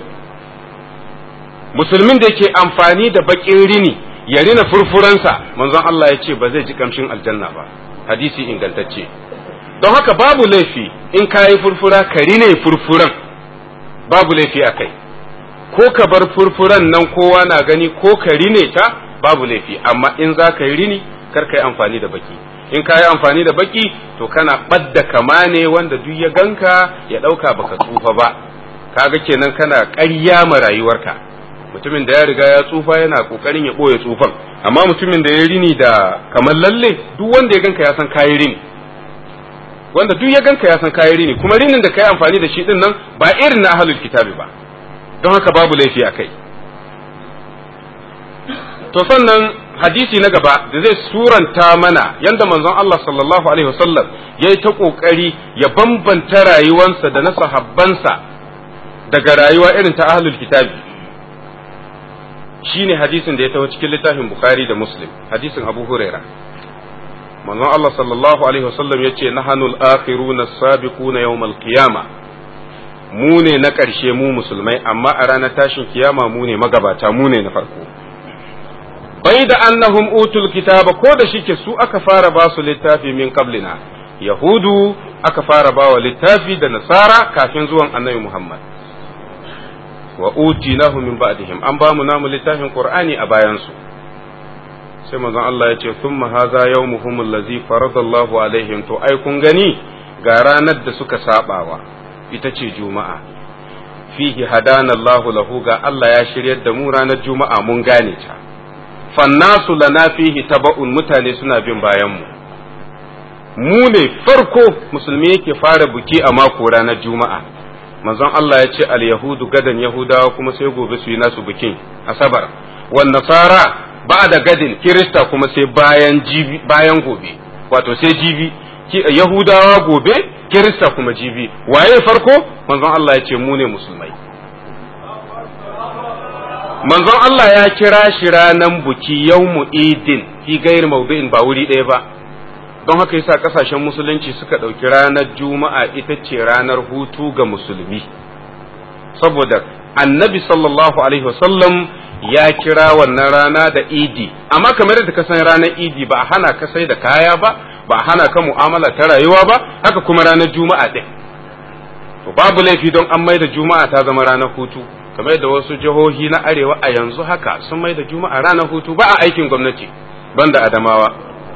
musulmin da yake amfani da bakin rini ya rina furfuransa manzon Allah ya ce ba zai ji kamshin aljanna ba hadisi ingantacce don haka babu laifi in ka yi furfura ka rine furfuran babu laifi a kai ko ka bar furfuran nan kowa na gani ko ka rine ta babu laifi amma in za ka yi rini kar ka yi amfani da baki in ka yi amfani da baki to kana ɓadda kama ne wanda duk ya ganka ya ɗauka baka tsufa ba kaga kenan kana ƙarya ma rayuwarka mutumin da ya riga ya tsufa yana ƙoƙarin ya ɓoye tsufan amma mutumin da ya rini da kamar lalle duk wanda ya ganka ya san kayi rini wanda duk ya ganka ya san kayi rini kuma rinin da kai amfani da shi din nan ba irin na ahlul kitabi ba don haka babu laifi a kai to sannan hadisi na gaba da zai suranta mana yadda manzon Allah sallallahu alaihi wasallam ya yi ta ƙoƙari ya bambanta rayuwansa da na sahabbansa daga rayuwa irin ta ahlul kitabi shine hadisin da ya taho cikin littafin bukhari da muslim hadisin abu huraira manzon Allah sallallahu alaihi wasallam ya ce nahanul akhiruna as-sabiquna yawmal qiyama mu ne na ƙarshe mu musulmai amma a ranar tashin kiyama mu ne magabata mu ne na farko bai da annahum utul kitaba ko da shike su aka fara ba su littafi min qablina yahudu aka fara ba wa littafi da nasara kafin zuwan annabi muhammad wa utinahu min ba'dihim an ba mu namu littafin qur'ani a bayan su sai manzon Allah ya ce thumma hadha yawmuhum allazi faradallahu alaihim to ai kun gani ga ranar da suka sabawa ita ce juma'a fihi hadana Allahu lahu ga Allah ya shiryar da mu ranar juma'a mun gane ta fannasu lana fihi taba'un mutane suna bin bayan mu mu ne farko musulmi yake fara buki a mako ranar juma'a manzon Allah ya ce al-yahudu gadan yahudawa kuma sai gobe su yi nasu bikin asabar wan nasara ba da gadin kirista kuma sai bayan jibi bayan gobe wato sai jibi yahudawa gobe kirista kuma jibi waye farko manzon Allah ya ce mu ne musulmai manzon Allah ya kira shi ranan buki yawmu idin fi gairi maudu'in ba wuri ɗaya ba don haka yasa kasashen musulunci suka ɗauki ranar juma'a ita ce ranar hutu ga musulmi saboda annabi sallallahu alaihi wasallam ya kira wannan rana da idi amma kamar da ka san ranar idi ba a hana ka sai da kaya ba ba a hana ka mu'amala ta rayuwa ba haka kuma ranar juma'a ɗin to babu laifi don an mai da juma'a ta zama ranar hutu kamar da wasu jihohi na arewa a yanzu haka sun mai da juma'a ranar hutu ba a aikin gwamnati banda adamawa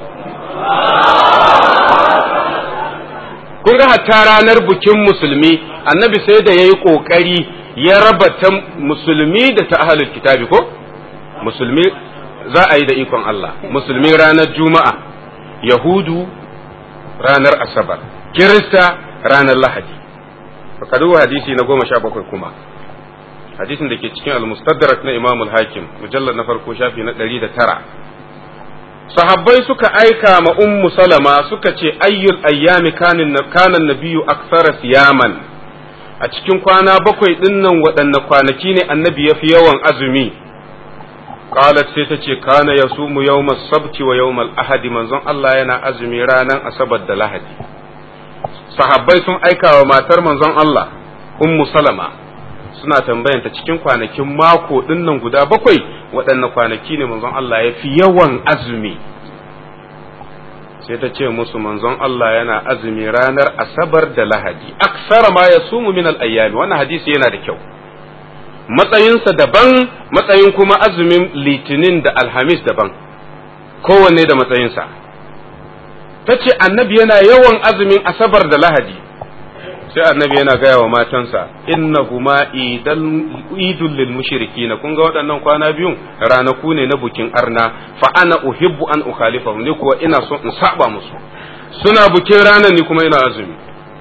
kun ga hatta ranar bikin musulmi annabi sai da ya yi ƙoƙari ya raba ta musulmi da ta ahalul kitabi ko musulmi za a yi da ikon Allah musulmi ranar juma'a yahudu ranar asabar kirista ranar lahadi fakadu hadisi na goma sha bakwai kuma hadisin da ke cikin al-mustadrak na imamul hakim mujallar na farko shafi na ɗari da tara sahabbai suka aika ma ummu salama suka ce ayyul ayyami kanin kanan nabiyyu aksara siyaman a cikin kwana bakwai dinnan waɗanne kwanaki ne annabi ya fi yawan azumi qalat sai ta ce kana yasumu yawmas sabti wa yawmal ahadi manzon Allah yana azumi ranar asabar da lahadi sahabbai sun aika wa matar manzon Allah ummu salama suna tambayanta cikin kwanakin mako dinnan guda bakwai waɗanne kwanaki ne manzon Allah ya fi yawan azumi sai ta ce musu manzon Allah yana azumi ranar asabar da lahadi aksara ma ya sumu min al-ayyami wannan hadisi yana da kyau matsayinsa daban matsayin kuma azumin litinin da alhamis daban kowanne da matsayinsa ta ce annabi yana yawan azumin asabar da lahadi sai annabi yana gaya wa matansa inna huma idul lil mushrikina kun ga waɗannan kwana biyun ranaku ne na bukin arna fa ana uhibbu an ukhalifahum ni kuwa ina so in saba musu suna bukin ranar ni kuma ina azumi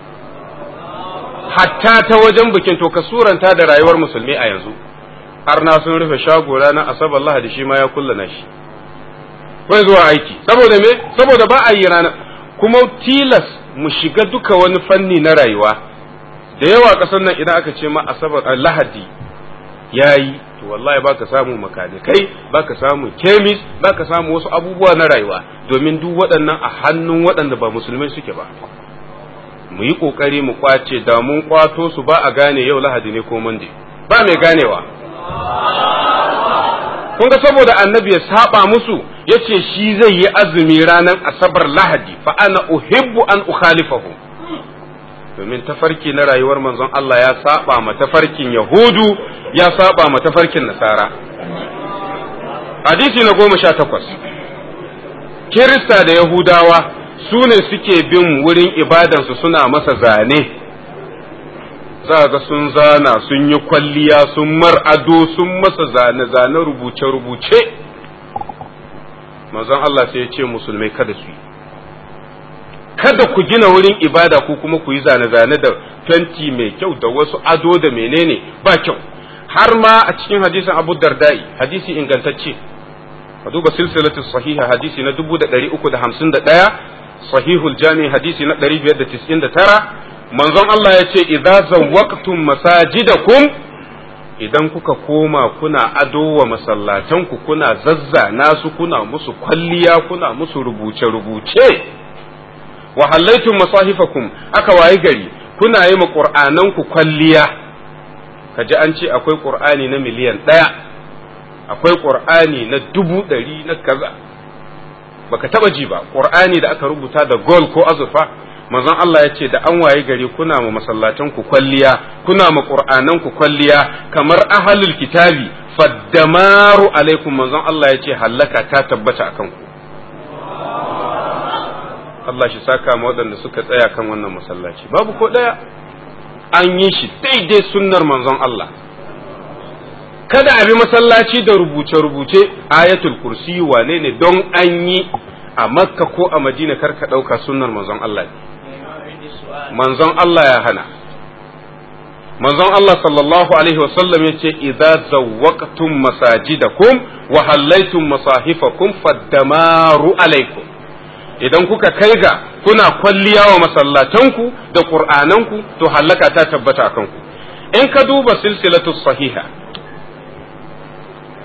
hatta ta wajen bikin to ka suranta da rayuwar musulmi a yanzu arna sun rufe shago ranar asabar lahadi shi ma ya kullana shi bai zuwa aiki saboda me saboda ba a yi ranar kuma tilas mu shiga duka wani fanni na rayuwa da yawa ƙasar nan idan aka ce ma asabar lahadi yayi to wallahi baka samu makanikai baka samu kemis baka samu wasu abubuwa na rayuwa domin duk waɗannan a hannun waɗanda ba musulmai suke ba mu yi ƙoƙari mu kwace da mun kwato su ba a gane yau lahadi ne ko mande ba mai ganewa kun ga saboda annabi ya saba musu yace shi zai yi azumi ranar asabar lahadi fa ana uhibbu an ukhalifahu domin tafarki na rayuwar manzon Allah ya saba ma tafarkin yahudu ya saba ma tafarkin nasara hadisi na goma sha takwas kirista da yahudawa su ne suke bin wurin ibadansu suna masa zane za ga sun zana sun yi kwalliya sun mar ado sun masa zane-zane rubuce-rubuce manzon Allah sai ya ce musulmai kada su yi kada ku gina wurin ibada ku kuma ku yi zane-zane da fenti mai kyau da wasu ado da menene ba kyau har ma a cikin hadisin abu dardai hadisi ingantacce ka duba silsilatu sahiha hadisi na 351 sahihul jami hadisi na 599 manzon Allah ya ce idza zawwaqtum masajidakum idan kuka koma kuna ado wa masallatanku kuna zazzana su kuna musu kwalliya kuna musu rubuce-rubuce wa hallaitum masahifakum aka wayi gari kuna yi ma qur'ananku kwalliya kaji an ce akwai qur'ani na miliyan ɗaya akwai qur'ani na dubu ɗari na kaza baka taba ji ba qur'ani da aka rubuta da gold ko azurfa manzon Allah ya ce da an waye gari kuna ma masallatan ku kwalliya kuna ma qur'anan ku kwalliya kamar ahlul kitabi faddamaru alaikum manzon Allah ya ce hallaka ta tabbata akan ku Allah shi saka ma waɗanda suka tsaya kan wannan masallaci babu ko ɗaya an yi shi daidai sunnar manzon Allah kada a bi masallaci da rubuce-rubuce ayatul kursi wane ne don an yi a makka ko a madina karka ɗauka sunnar manzon Allah ne manzon Allah ya hana manzon Allah sallallahu alaihi wasallam ya ce idza zawwaqtum masajidakum wa hallaytum masahifakum faddamaru alaikum idan kuka kai ga kuna kwalliya wa masallatanku da qur'ananku to hallaka ta tabbata akan ku in ka duba silsilatu sahiha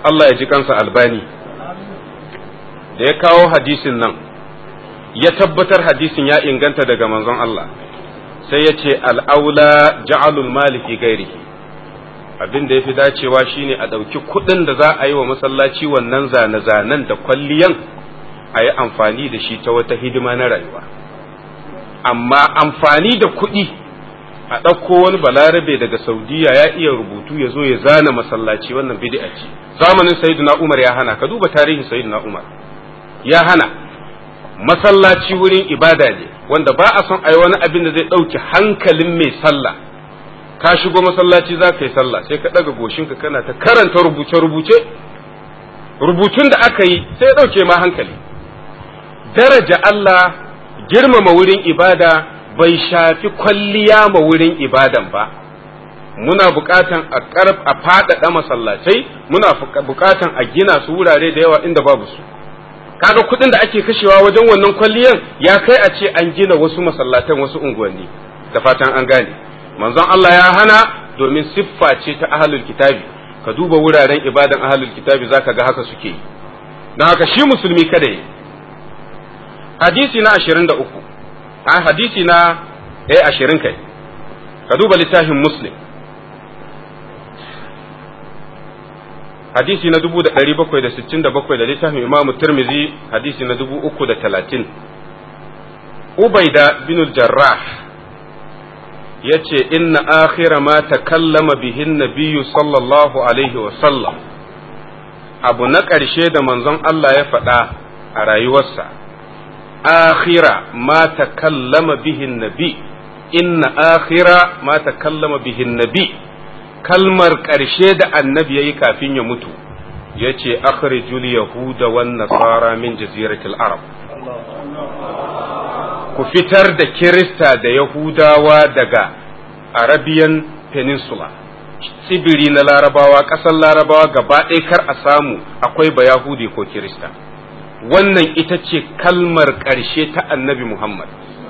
Allah ya ji kansa albani da ya kawo hadisin nan ya tabbatar hadisin ya inganta daga manzon Allah sai ya ce al'aula ja'alul mali fi gairihi abin da ya fi dacewa shine a ɗauki kuɗin da za a yi wa masallaci wannan zane-zanen da kwalliyan a yi amfani da shi ta wata hidima na rayuwa amma amfani da kuɗi a ɗauko wani balarabe daga saudiya ya iya rubutu ya zo ya zana masallaci wannan bid'a ce zamanin sayyidina umar ya hana ka duba tarihin sayyidina umar ya hana masallaci wurin ibada ne wanda ba a son a yi wani abin da zai ɗauki hankalin mai sallah ka shigo masallaci za ka yi sallah sai ka ɗaga goshinka kana ta karanta rubuce-rubuce rubutun da aka yi sai ya ɗauke ma hankali daraja Allah girmama wurin ibada bai shafi kwalliya ma wurin ibadan ba muna buƙatan a ƙarf a faɗaɗa masallacai muna buƙatan a gina su wurare da yawa inda babu su kaga kuɗin da ake kashewa wajen wannan kwalliyan ya kai a ce an gina wasu masallatan wasu unguwanni da fatan an gane manzon Allah ya hana domin siffa ce ta ahlul kitabi ka duba wuraren ibadan ahlul kitabi zaka ga haka suke yi don haka shi musulmi kada yi hadisi na 23 a hadisi na eh 20 kai ka duba littafin muslim hadisi na 1767 da littafin imam tirmizi hadisi na 330 ubaida bin jarrah ya ce inna akhira ma takallama bihin nabiyyu sallallahu alaihi wasallam abu na ƙarshe da manzon Allah ya faɗa a rayuwarsa akhira ma takallama bihin nabi inna akhira ma takallama bihin nabi kalmar ƙarshe da annabi ya yi kafin ya mutu ya ce akhrijul yahuda wan nasara min jaziratil arab ku fitar da kirista da yahudawa daga arabian peninsula tsibiri na larabawa ƙasar larabawa gaba ɗaya kar a samu akwai ba yahudi ko kirista wannan ita ce kalmar ƙarshe ta annabi muhammad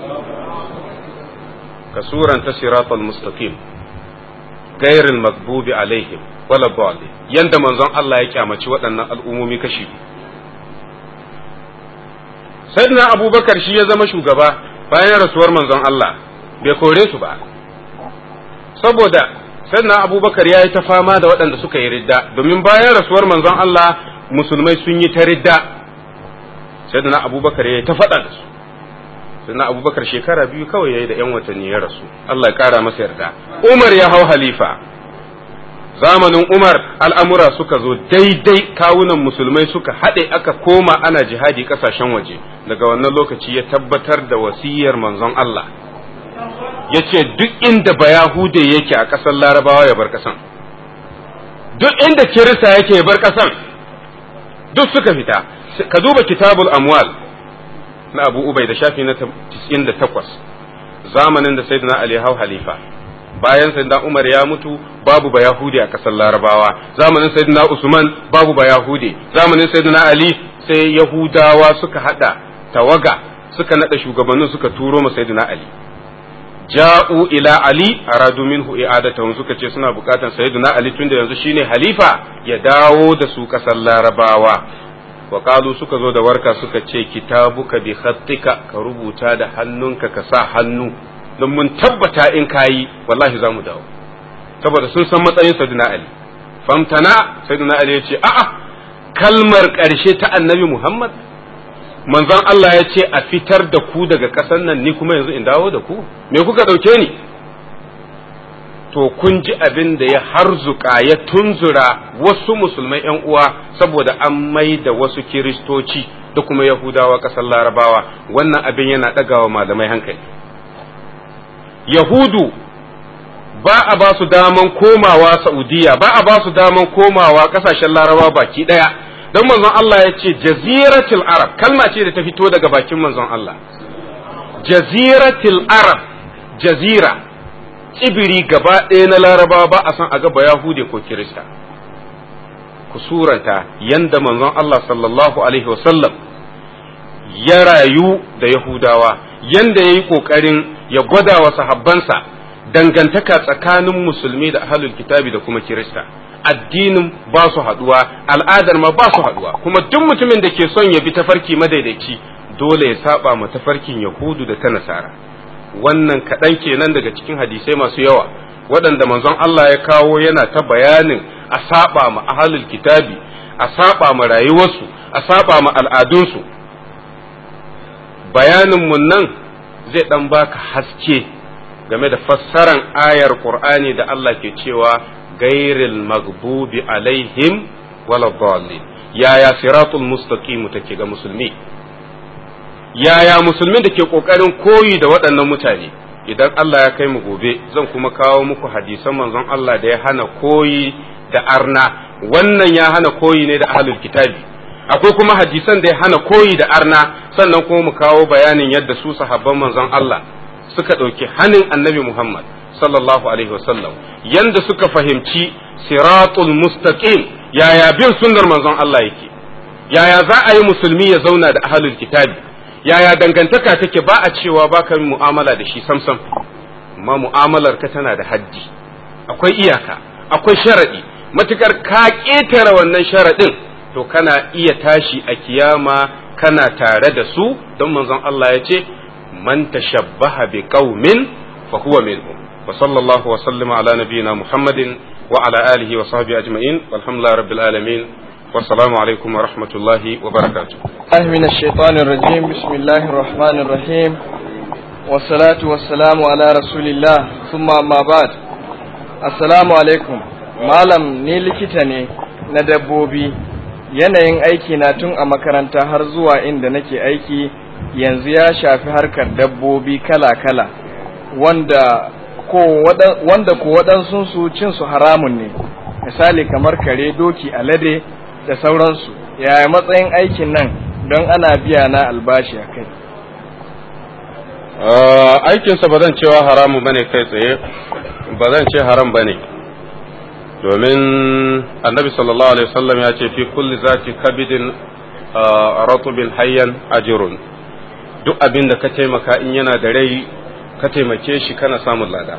ka suranta siratal mustaqim gairil magbubi alaihim wala dhalin yanda manzon Allah ya kyamaci waɗannan al'ummomi kashi sayyidina abubakar shi ya zama shugaba bayan rasuwar manzon Allah bai kore su ba saboda sayyidina abubakar ya yi ta fama da waɗanda suka yi ridda domin bayan rasuwar manzon Allah musulmai sun yi ta ridda sayyidina abubakar ya yi ta faɗa da su sayyidina abubakar shekara biyu kawai ya yi da 'yan watanni ya rasu Allah ya ƙara masa yarda umar ya hau halifa zamanin Umar al'amura suka zo daidai kawunan musulmai suka haɗe aka koma ana jihadi ƙasashen waje daga wannan lokaci ya tabbatar da wasiyar manzon Allah ya ce duk inda bayahude yake a ƙasar larabawa ya bar ƙasan duk inda kirista yake ya bar ƙasan duk suka fita ka duba kitabul amwal na abu ubai da shafi na 98 zamanin da sayyidina ali hau halifa bayan sayyidina Umar ya mutu babu ba Yahudi a kasar Larabawa zamanin sayyidina Usman babu ba Yahudi zamanin sayyidina Ali sai Yahudawa suka hada tawaga suka nada shugabannin suka turo ma sayyidina Ali ja'u ila Ali aradu minhu i'adatahu suka ce suna bukatan sayyidina Ali tunda yanzu shine halifa ya dawo da su kasar Larabawa wa qalu suka zo da warka suka ce kitabuka bi khattika ka rubuta da hannunka ka sa hannu don mun tabbata in kayi wallahi za mu dawo saboda sun san matsayin sayyidina ali famtana sayyidina ali ya ce a'a kalmar ƙarshe ta annabi muhammad manzon Allah ya ce a fitar da ku daga ƙasar nan ni kuma yanzu in dawo da ku me kuka ɗauke ni to kun ji abin da ya harzuka ya tunzura wasu musulmai yan uwa saboda an mai da wasu kiristoci da kuma yahudawa ƙasar larabawa wannan abin yana ɗagawa malamai hankali Yahudu ba a ba su daman komawa Saudiya ba a ba su daman komawa kasashen Laraba baki ɗaya don manzon Allah ya ce jaziratul Arab kalma ce da ta fito daga bakin manzon Allah jaziratul Arab jazira tsibiri gaba ɗaya na Laraba ba a san a gaba Yahude ko Kirista ku suranta yanda manzon Allah sallallahu alaihi wasallam ya rayu da Yahudawa yanda ya yi ƙoƙarin ya gwada wa sahabbansa dangantaka tsakanin musulmi da ahlul kitabi da kuma kirista addinin ba su haduwa al'adar ma ba su haduwa kuma duk mutumin da ke son ya bi tafarki madaidaici dole ya saba ma tafarkin yahudu da ta nasara wannan kaɗan kenan daga cikin hadisai masu yawa waɗanda manzon Allah ya kawo yana ta bayanin a saba ma ahalul kitabi a saba ma rayuwarsu a saba ma al'adunsu bayanin mun nan zai ɗan baka haske game da fassaran ayar Qur'ani da Allah ke cewa gairil magbubi alaihim wala dhalin yaya siratul mustaqim take ga musulmi yaya musulmin da ke kokarin koyi da waɗannan mutane idan Allah ya kai mu gobe zan kuma kawo muku hadisan manzon Allah da ya hana koyi da arna wannan ya hana koyi ne da ahlul kitabi akwai kuma hadisan da ya hana koyi da arna sannan kuma mu kawo bayanin yadda su sahabban manzon Allah suka ɗauki hannun annabi Muhammad sallallahu alaihi wasallam yanda suka fahimci siratul mustaqim yaya bin sunnar manzon Allah yake yaya za a yi musulmi ya zauna da ahlul kitabi yaya dangantaka take ba a cewa ba ka mu'amala da shi samsam amma mu'amalar ka tana da haddi akwai iyaka akwai sharadi matukar ka ƙetare wannan sharadin to kana iya tashi a kiyama kana tare da su don manzon Allah ya ce man tashabbaha bi qaumin fa huwa minhum wa sallallahu wa sallama ala nabiyyina muhammadin wa ala alihi wa sahbihi ajma'in walhamdulillahi rabbil alamin والسلام عليكم ورحمة الله وبركاته الله من الشيطان الرجيم بسم الله الرحمن الرحيم والصلاة والسلام على رسول الله ثم ما بعد السلام عليكم malam ni likita ne na dabbobi yanayin aiki na tun a makaranta har zuwa inda nake aiki yanzu ya shafi harkar dabbobi kala-kala wanda ko wanda ko waɗansu cin su haramun ne misali kamar kare doki alade da sauransu yaya matsayin aikin nan don ana biya na albashi a kai aikinsa ba zan cewa haramu ba ne kai tsaye ba zan ce haram ba ne domin annabi sallallahu alaihi wasallam ya ce fi kulli zati kabidin ratubin hayyan ajirun duk abin da ka taimaka in yana da rai ka taimake shi kana samun lada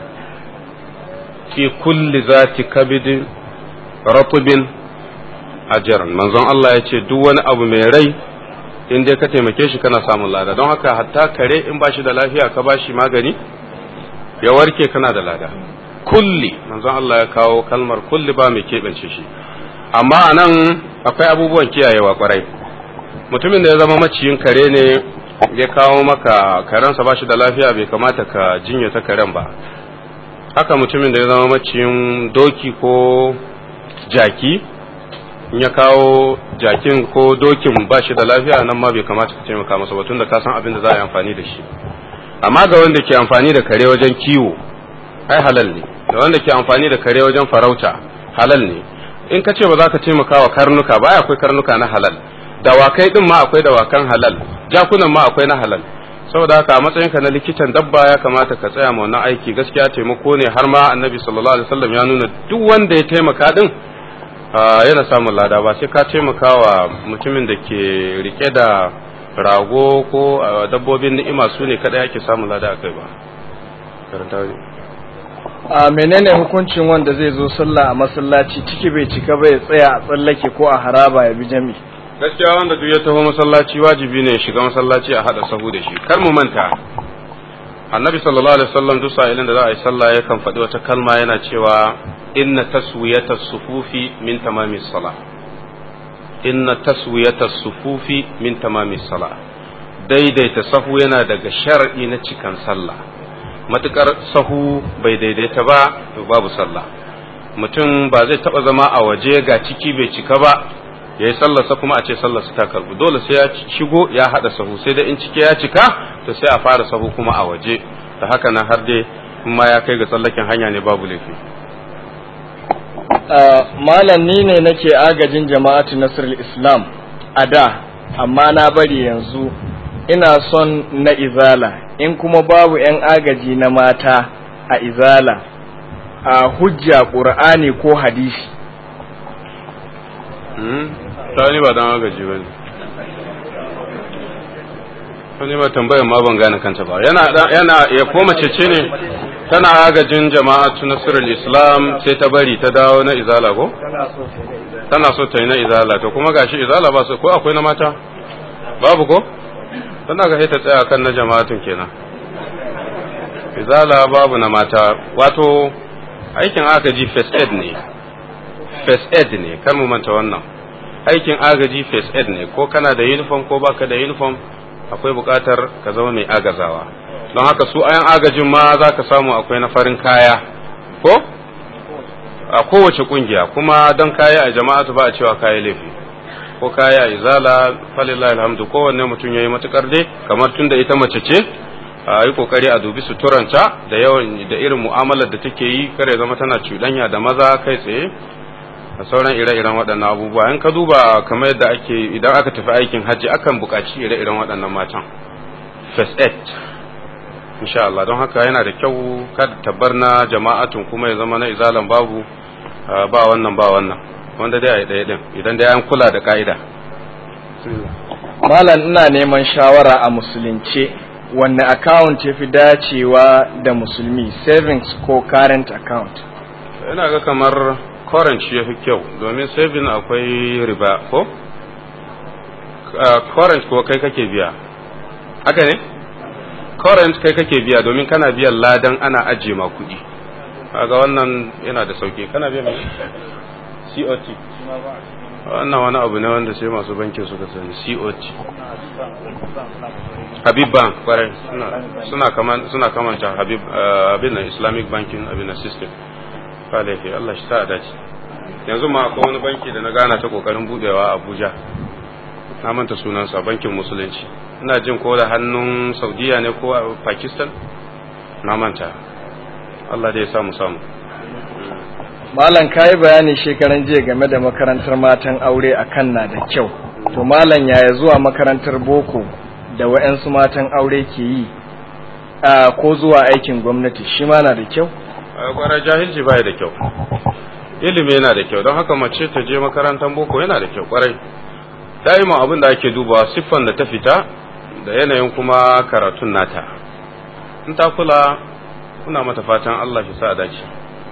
fi kulli zati kabidin ratubin ajiran manzon Allah ya ce duk wani abu mai rai in dai ka taimake shi kana samun lada don haka hatta kare in ba shi da lafiya ka ba shi magani ya warke kana da lada kulli manzon Allah ya kawo kalmar kulli ba mai keɓance shi amma a nan akwai abubuwan kiyayewa kwarai mutumin da ya zama maciyin kare ne ya kawo maka karensa ba shi da lafiya bai kamata ka jinya ta karen ba haka mutumin da ya zama maciyin doki ko jaki in ya kawo jakin ko dokin ba shi da lafiya nan ma bai kamata ka taimaka masa ba tunda ka san abin da za a yi amfani da shi amma ga wanda ke amfani da kare wajen kiwo ai halal ne da wanda ke amfani da kare wajen farauta halal ne in ka ce ba za ka taimaka wa karnuka ba akwai karnuka na halal dawakai din ma akwai dawakan halal jakunan ma akwai na halal saboda haka a matsayinka na likitan dabba ya kamata ka tsaya ma wannan aiki gaskiya taimako ne har ma annabi sallallahu alaihi wasallam ya nuna duk wanda ya taimaka din yana samun lada ba sai ka taimaka wa mutumin da ke rike da rago ko dabbobin ni'ima su ne kada yake samun lada a kai ba karanta ne a menene hukuncin wanda zai zo sallah a masallaci ciki bai cika bai tsaya a tsallake ko a haraba ya bi jami gaskiya wanda duk ya taho masallaci wajibi ne ya shiga masallaci a hada sahu da shi kar mu manta annabi sallallahu alaihi wasallam duk sa'ilin da za a yi sallah yakan faɗi wata kalma yana cewa inna taswiyata sufufi min tamami salah inna taswiyata sufufi min tamami salah daidaita sahu yana daga shar'i na cikan sallah matukar sahu bai daidaita ba to babu sallah mutum ba zai taba zama a waje ga ciki bai cika ba ya yi sallarsa kuma a ce sallarsa ta karbu dole sai ya shigo ya haɗa sahu sai da in cike ya cika to sai a fara sahu kuma a waje da haka nan har dai in ma ya kai ga tsallaken hanya ne babu laifi malam ni ne nake agajin jama'atu nasrul islam a da amma na bari yanzu ina son na izala in kuma babu 'yan agaji na mata a izala a hujja ƙur'ani ko hadisi ta ni ba dan agaji ba ne ta ni ba tambayar ma ban gane kanta ba yana yana ya koma cece ne tana agajin jama'atu nasirul islam sai ta bari ta dawo na izala ko tana so ta yi na izala to kuma gashi izala ba su ko akwai na mata babu ko tana ga sai ta tsaya kan na jama'atun kenan izala babu na mata wato aikin agaji first aid ne first aid ne kar mu manta wannan aikin agaji first aid ne ko kana da uniform ko baka da uniform akwai bukatar ka zama mai agazawa don haka su ayan agajin ma za ka samu akwai na farin kaya ko a kowace kungiya kuma don kaya a jama'atu ba a cewa kaya laifi ko kaya izala falillahi alhamdu kowanne mutum ya yi matukar dai kamar tun da ita mace ce a yi kokari a dubi suturanta da yawan da irin mu'amalar da take yi kare zama tana cuɗanya da maza kai tsaye da sauran ire-iren waɗannan abubuwa in ka duba kamar yadda ake idan aka tafi aikin hajji akan buƙaci ire-iren waɗannan matan first aid insha Allah don haka yana da kyau kada tabbar na jama'atun kuma ya zama na izalan babu ba wannan ba wannan wanda dai a yi ɗaya ɗin idan dai an kula da ka'ida malam ina neman shawara a musulunce wanne account ya fi dacewa da musulmi savings ko current account ina ga kamar current shi ya fi kyau domin saving akwai riba ko current ko kai kake biya haka ne current kai kake biya domin kana biyan ladan ana ajiye ma kuɗi kaga wannan yana da sauki kana biya mai COT wannan wani abu ne wanda sai masu bankin suka sani COT Habib Bank kwarai suna kaman suna kamanta Habib abin nan Islamic banking abin nan system ba laifi Allah shi ta dace yanzu ma akwai wani banki da na gana ta kokarin budewa a Abuja na manta sunansa bankin musulunci ina jin ko da hannun Saudiya ne ko Pakistan na manta Allah dai ya samu samu Malam ka yi bayani shekaran jiya game da makarantar matan aure a kan na da kyau. To malam yaya zuwa makarantar boko da wa'yansu matan aure ke yi ko zuwa aikin gwamnati shi ma na da kyau? Kwarar jahilci baya da kyau. Ilimi yana da kyau don haka mace ta je makarantar boko yana da kyau kwarai. Da'ima abin da ake dubawa siffan da ta fita da yanayin kuma karatun nata. In ta kula kuna mata fatan Allah shi sa dace.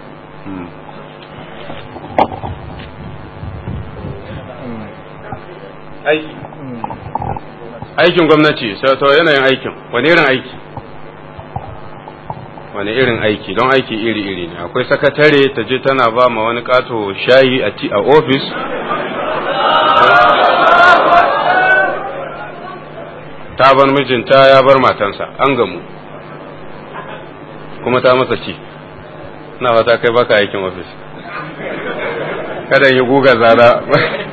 aiki aikin gwamnati sai to yanayin aikin wani irin aiki wani irin aiki don aiki iri-iri ne akwai sakatare ta je tana ba ma wani kato shayi a ti a ofis ta bar mijinta ya bar matansa an gamu kuma ta masa ci na fata kai baka aikin ofis kada yi guga zara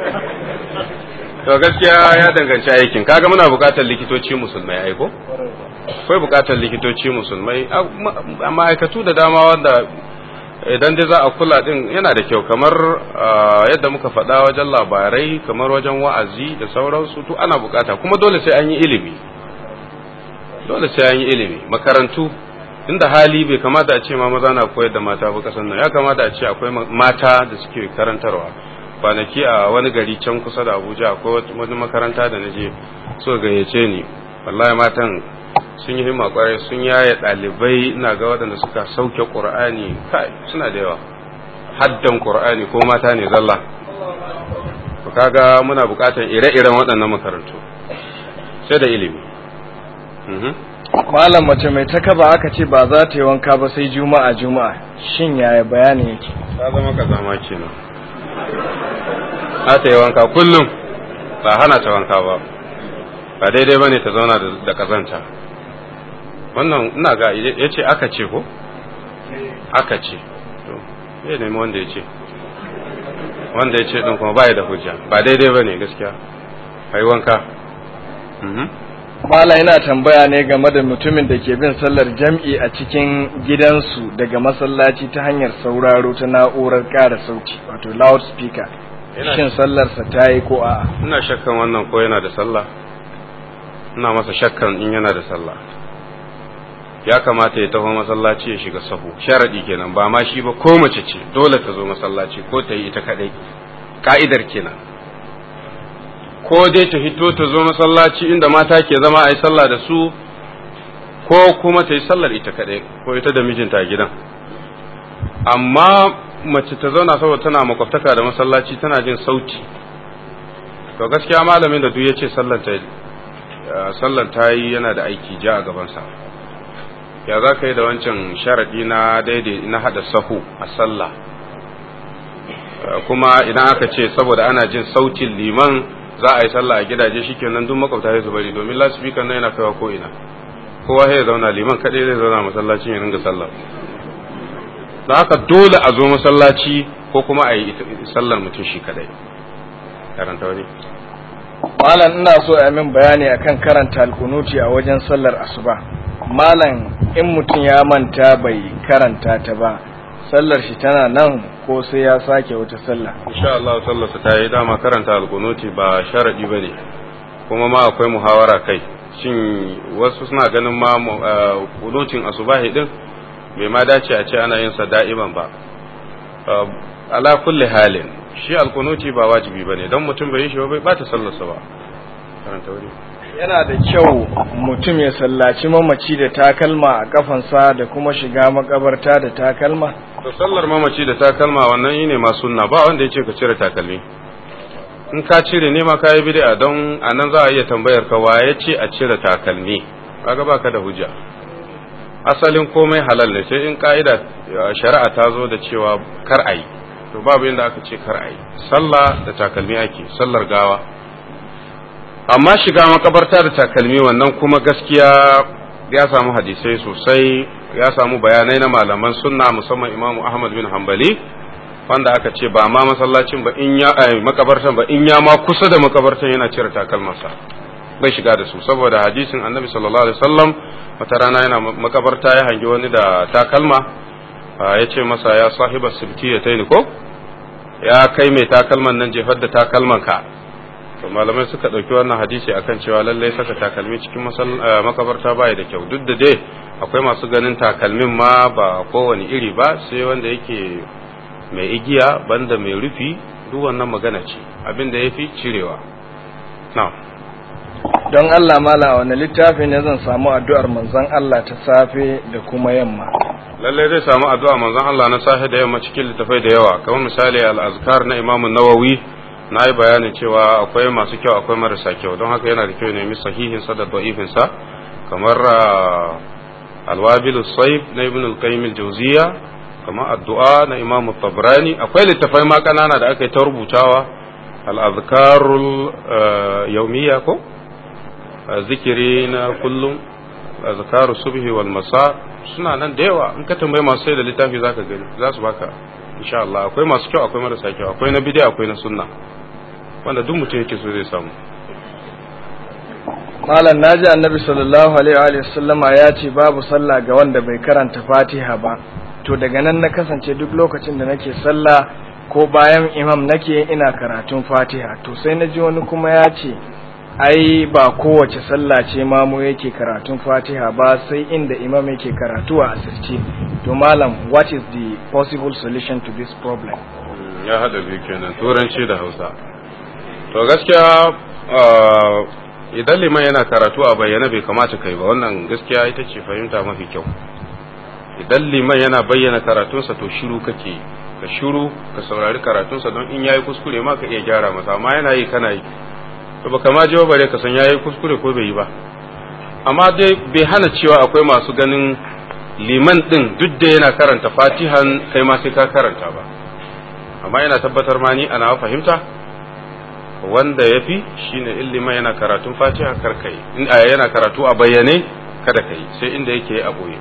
to gaskiya ya danganci aikin kaga muna bukatar likitoci musulmai aiko akwai bukatar likitoci musulmai a ma'aikatu da dama wanda idan dai za a kula din yana da kyau kamar yadda muka faɗa wajen labarai kamar wajen wa'azi da sauransu to ana bukata kuma dole sai an yi ilimi dole sai an yi ilimi makarantu inda hali bai kamata a ce ma maza na koyar da mata ba kasan nan ya kamata a ce akwai mata da suke karantarwa kwanaki a wani gari can kusa da abuja akwai wani makaranta da na je so gayyace ni wallahi matan sun yi himma kwarai sun yaya ɗalibai ina ga waɗanda suka sauke ƙur'ani kai suna da yawa haddan ƙur'ani ko mata ne zalla to kaga muna buƙatar ire-iren waɗannan makarantu sai da ilimi malam mace mai takaba aka ce ba za ta yi wanka ba sai juma'a juma'a shin yaya bayani yake ta zama ka zama kenan za ta yi wanka kullum ba hana ta wanka ba ba daidai ba ne ta zauna da kazanta wannan ina ga ya ce aka ce ko aka ce to ya nemi wanda ya ce wanda ya ce ɗin kuma baya da hujja ba daidai ba ne gaskiya ka yi wanka Mala yana tambaya ne game da mutumin da ke bin sallar jam'i a cikin gidansu daga masallaci ta hanyar sauraro ta na'urar ƙara sauti wato loudspeaker shin sallarsa ta yi ko a'a ina shakkan wannan ko yana da sallah ina masa shakkan in yana da sallah ya kamata ya taho masallaci ya shiga sahu sharadi kenan ba ma shi ba ko mace ce dole ta zo masallaci ko ta yi ita kadai ka'idar kenan ko dai ta hito ta zo masallaci inda mata ke zama a yi sallah da su ko kuma ta yi sallar ita kaɗai ko ita da mijinta a gidan amma mace ta zauna saboda tana makwabtaka da masallaci tana jin sauti to gaskiya malamin da duk ya ce sallar ta yi yana da aiki ja a gabansa ya za ka yi da wancan sharaɗi na daidai na haɗa sahu a sallah kuma idan aka ce saboda ana jin sautin liman za a yi sallah a gidaje shikenan duk makwabta sai su bari domin lasifika nan yana kaiwa ko ina kowa ya zauna liman kaɗai zai zauna masallacin ya ringa sallah da haka dole a zo masallaci ko kuma a yi sallar mutum shi kaɗai karanta wani malam ina so a min bayani akan karanta alkunuti a wajen sallar asuba malam in mutum ya manta bai karanta ta ba sallar shi tana nan ko sai ya sake wata sallah insha Allah sallar ta yi dama karanta alkunuti ba sharadi bane kuma ma akwai muhawara kai shin wasu suna ganin ma kunutin asubahi din bai ma dace a ce ana yin sa da'iman ba ala kulli halin shi alkunuti ba wajibi bane dan mutum bai yi shi ba bai bata sallarsa ba karanta wuri yana da kyau mutum ya sallaci mamaci da takalma a kafansa da kuma shiga makabarta da takalma to sallar mamaci da takalma wannan yi ne ma sunna ba wanda ya ce ka cire takalmi in ka cire ne ma ka yi bid'a don a nan za a iya tambayar ka wa ya ce a cire takalmi kaga baka da hujja asalin komai halal ne sai in ka'ida shari'a ta zo da cewa kar a yi to babu inda aka ce kar a yi sallah da takalmi ake sallar gawa amma shiga makabarta da takalmi wannan kuma gaskiya ya samu hadisai sosai ya samu bayanai na malaman sunna musamman imamu ahmad bin hanbali wanda aka ce ba ma masallacin ba in ya ai makabartan ba in ya ma kusa da makabartan yana cire takalmarsa bai shiga da su saboda hadisin annabi sallallahu alaihi wasallam wata rana yana makabarta ya hangi wani da takalma ya ce masa ya sahiba sibti ya taini ko ya kai mai takalman nan jefar da takalman ka to malamai suka ɗauki wannan hadisi akan cewa lallai saka takalmi cikin makabarta baya da kyau duk da dai akwai masu ganin takalmin ma ba kowane iri ba sai wanda yake mai igiya banda mai rufi duk wannan magana ce abin da ya fi cirewa na don Allah mala wani littafi ne zan samu addu'ar manzon Allah ta safe da kuma yamma lallai zai samu addu'a manzon Allah na safe da yamma cikin littafai da yawa kamar misali al-azkar na Imam Nawawi na yi bayanin cewa akwai masu kyau akwai marasa kyau don haka yana da kyau nemi sahihin sa da da'ifin sa kamar alwabil saif na ibn al-qayyim al-jawziya kamar addu'a na imam tabrani akwai littafai ma kanana da aka yi ta rubutawa al-azkarul yawmiya ko zikiri na kullum azkaru subhi wal masa suna nan da yawa in ka tambayi masu sai da littafi zaka gani za su baka insha Allah akwai masu kyau akwai marasa kyau akwai na bid'a akwai na sunna wanda duk mutum yake so zai samu malam naji annabi sallallahu alaihi wa sallama ya ce babu sallah ga wanda bai karanta fatiha ba to daga nan na kasance duk lokacin da nake sallah ko bayan imam nake ina karatun fatiha to sai na ji wani kuma ya ce ai ba kowace sallah ce mamu yake karatun fatiha ba sai inda imam yake karatu a asirce to malam what is the possible solution to this problem ya hada biyu kenan turanci da hausa to gaskiya idan liman yana karatu a bayyana bai kamata kai ba wannan gaskiya ita ce fahimta mafi kyau idan liman yana bayyana karatunsa to shiru kake ka shiru ka saurari karatunsa don in yayi kuskure ma ka iya gyara masa amma yana yi kana yi to baka ma jiwa bare ka san yayi kuskure ko bai yi ba amma dai bai hana cewa akwai masu ganin liman din duk da yana karanta fatihan kai ma sai ka karanta ba amma yana tabbatar ma ni ana fahimta wanda ya fi shine in liman yana karatun fatiha kar kai in yana karatu a bayyane kada kai sai inda yake a boye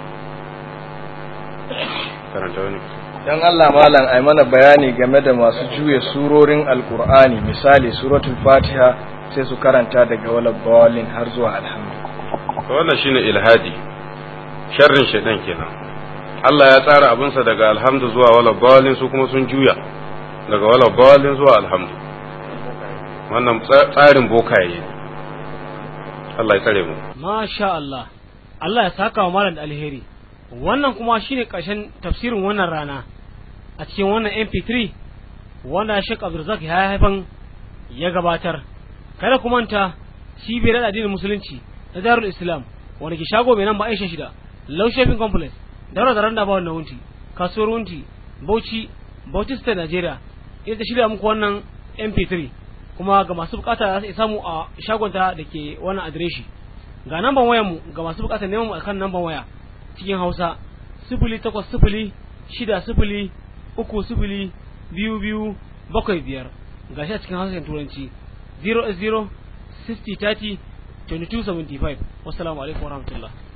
karanta wani dan Allah malam ai mana bayani game da masu juya surorin alkur'ani misali suratul fatiha sai su karanta daga wala bawalin har zuwa alhamdu to wannan shine ilhadi sharrin shaitan kenan Allah ya tsara abinsa daga alhamdu zuwa wala bawalin su kuma sun juya daga wala bawalin zuwa alhamdu wannan tsarin bokaye Allah ya tsare mu masha Allah Allah ya saka wa malam da alheri wannan kuma shine ƙarshen tafsirin wannan rana a cikin wannan MP3 wanda Sheikh Abdulrazak ya haifan ya gabatar kada ku manta cibiyar addinin musulunci na Darul Islam wanda ke shago mai nan ba aisha shida low shopping complex daura da randa ba wannan wunti kasuwar wunti bauchi bauchi state nigeria ita shirya muku wannan mp3 kuma ga masu bukata za su samu a shagonta da ke wannan adireshi ga namban wayar mu ga masu bukata neman mu akan namban waya cikin hausa sifili takwas sifili shida sifili uku sifili biyu biyu bakwai biyar ga shi a cikin hausa turanci 0 0 60 30 2275 wassalamu alaikum warahmatullahi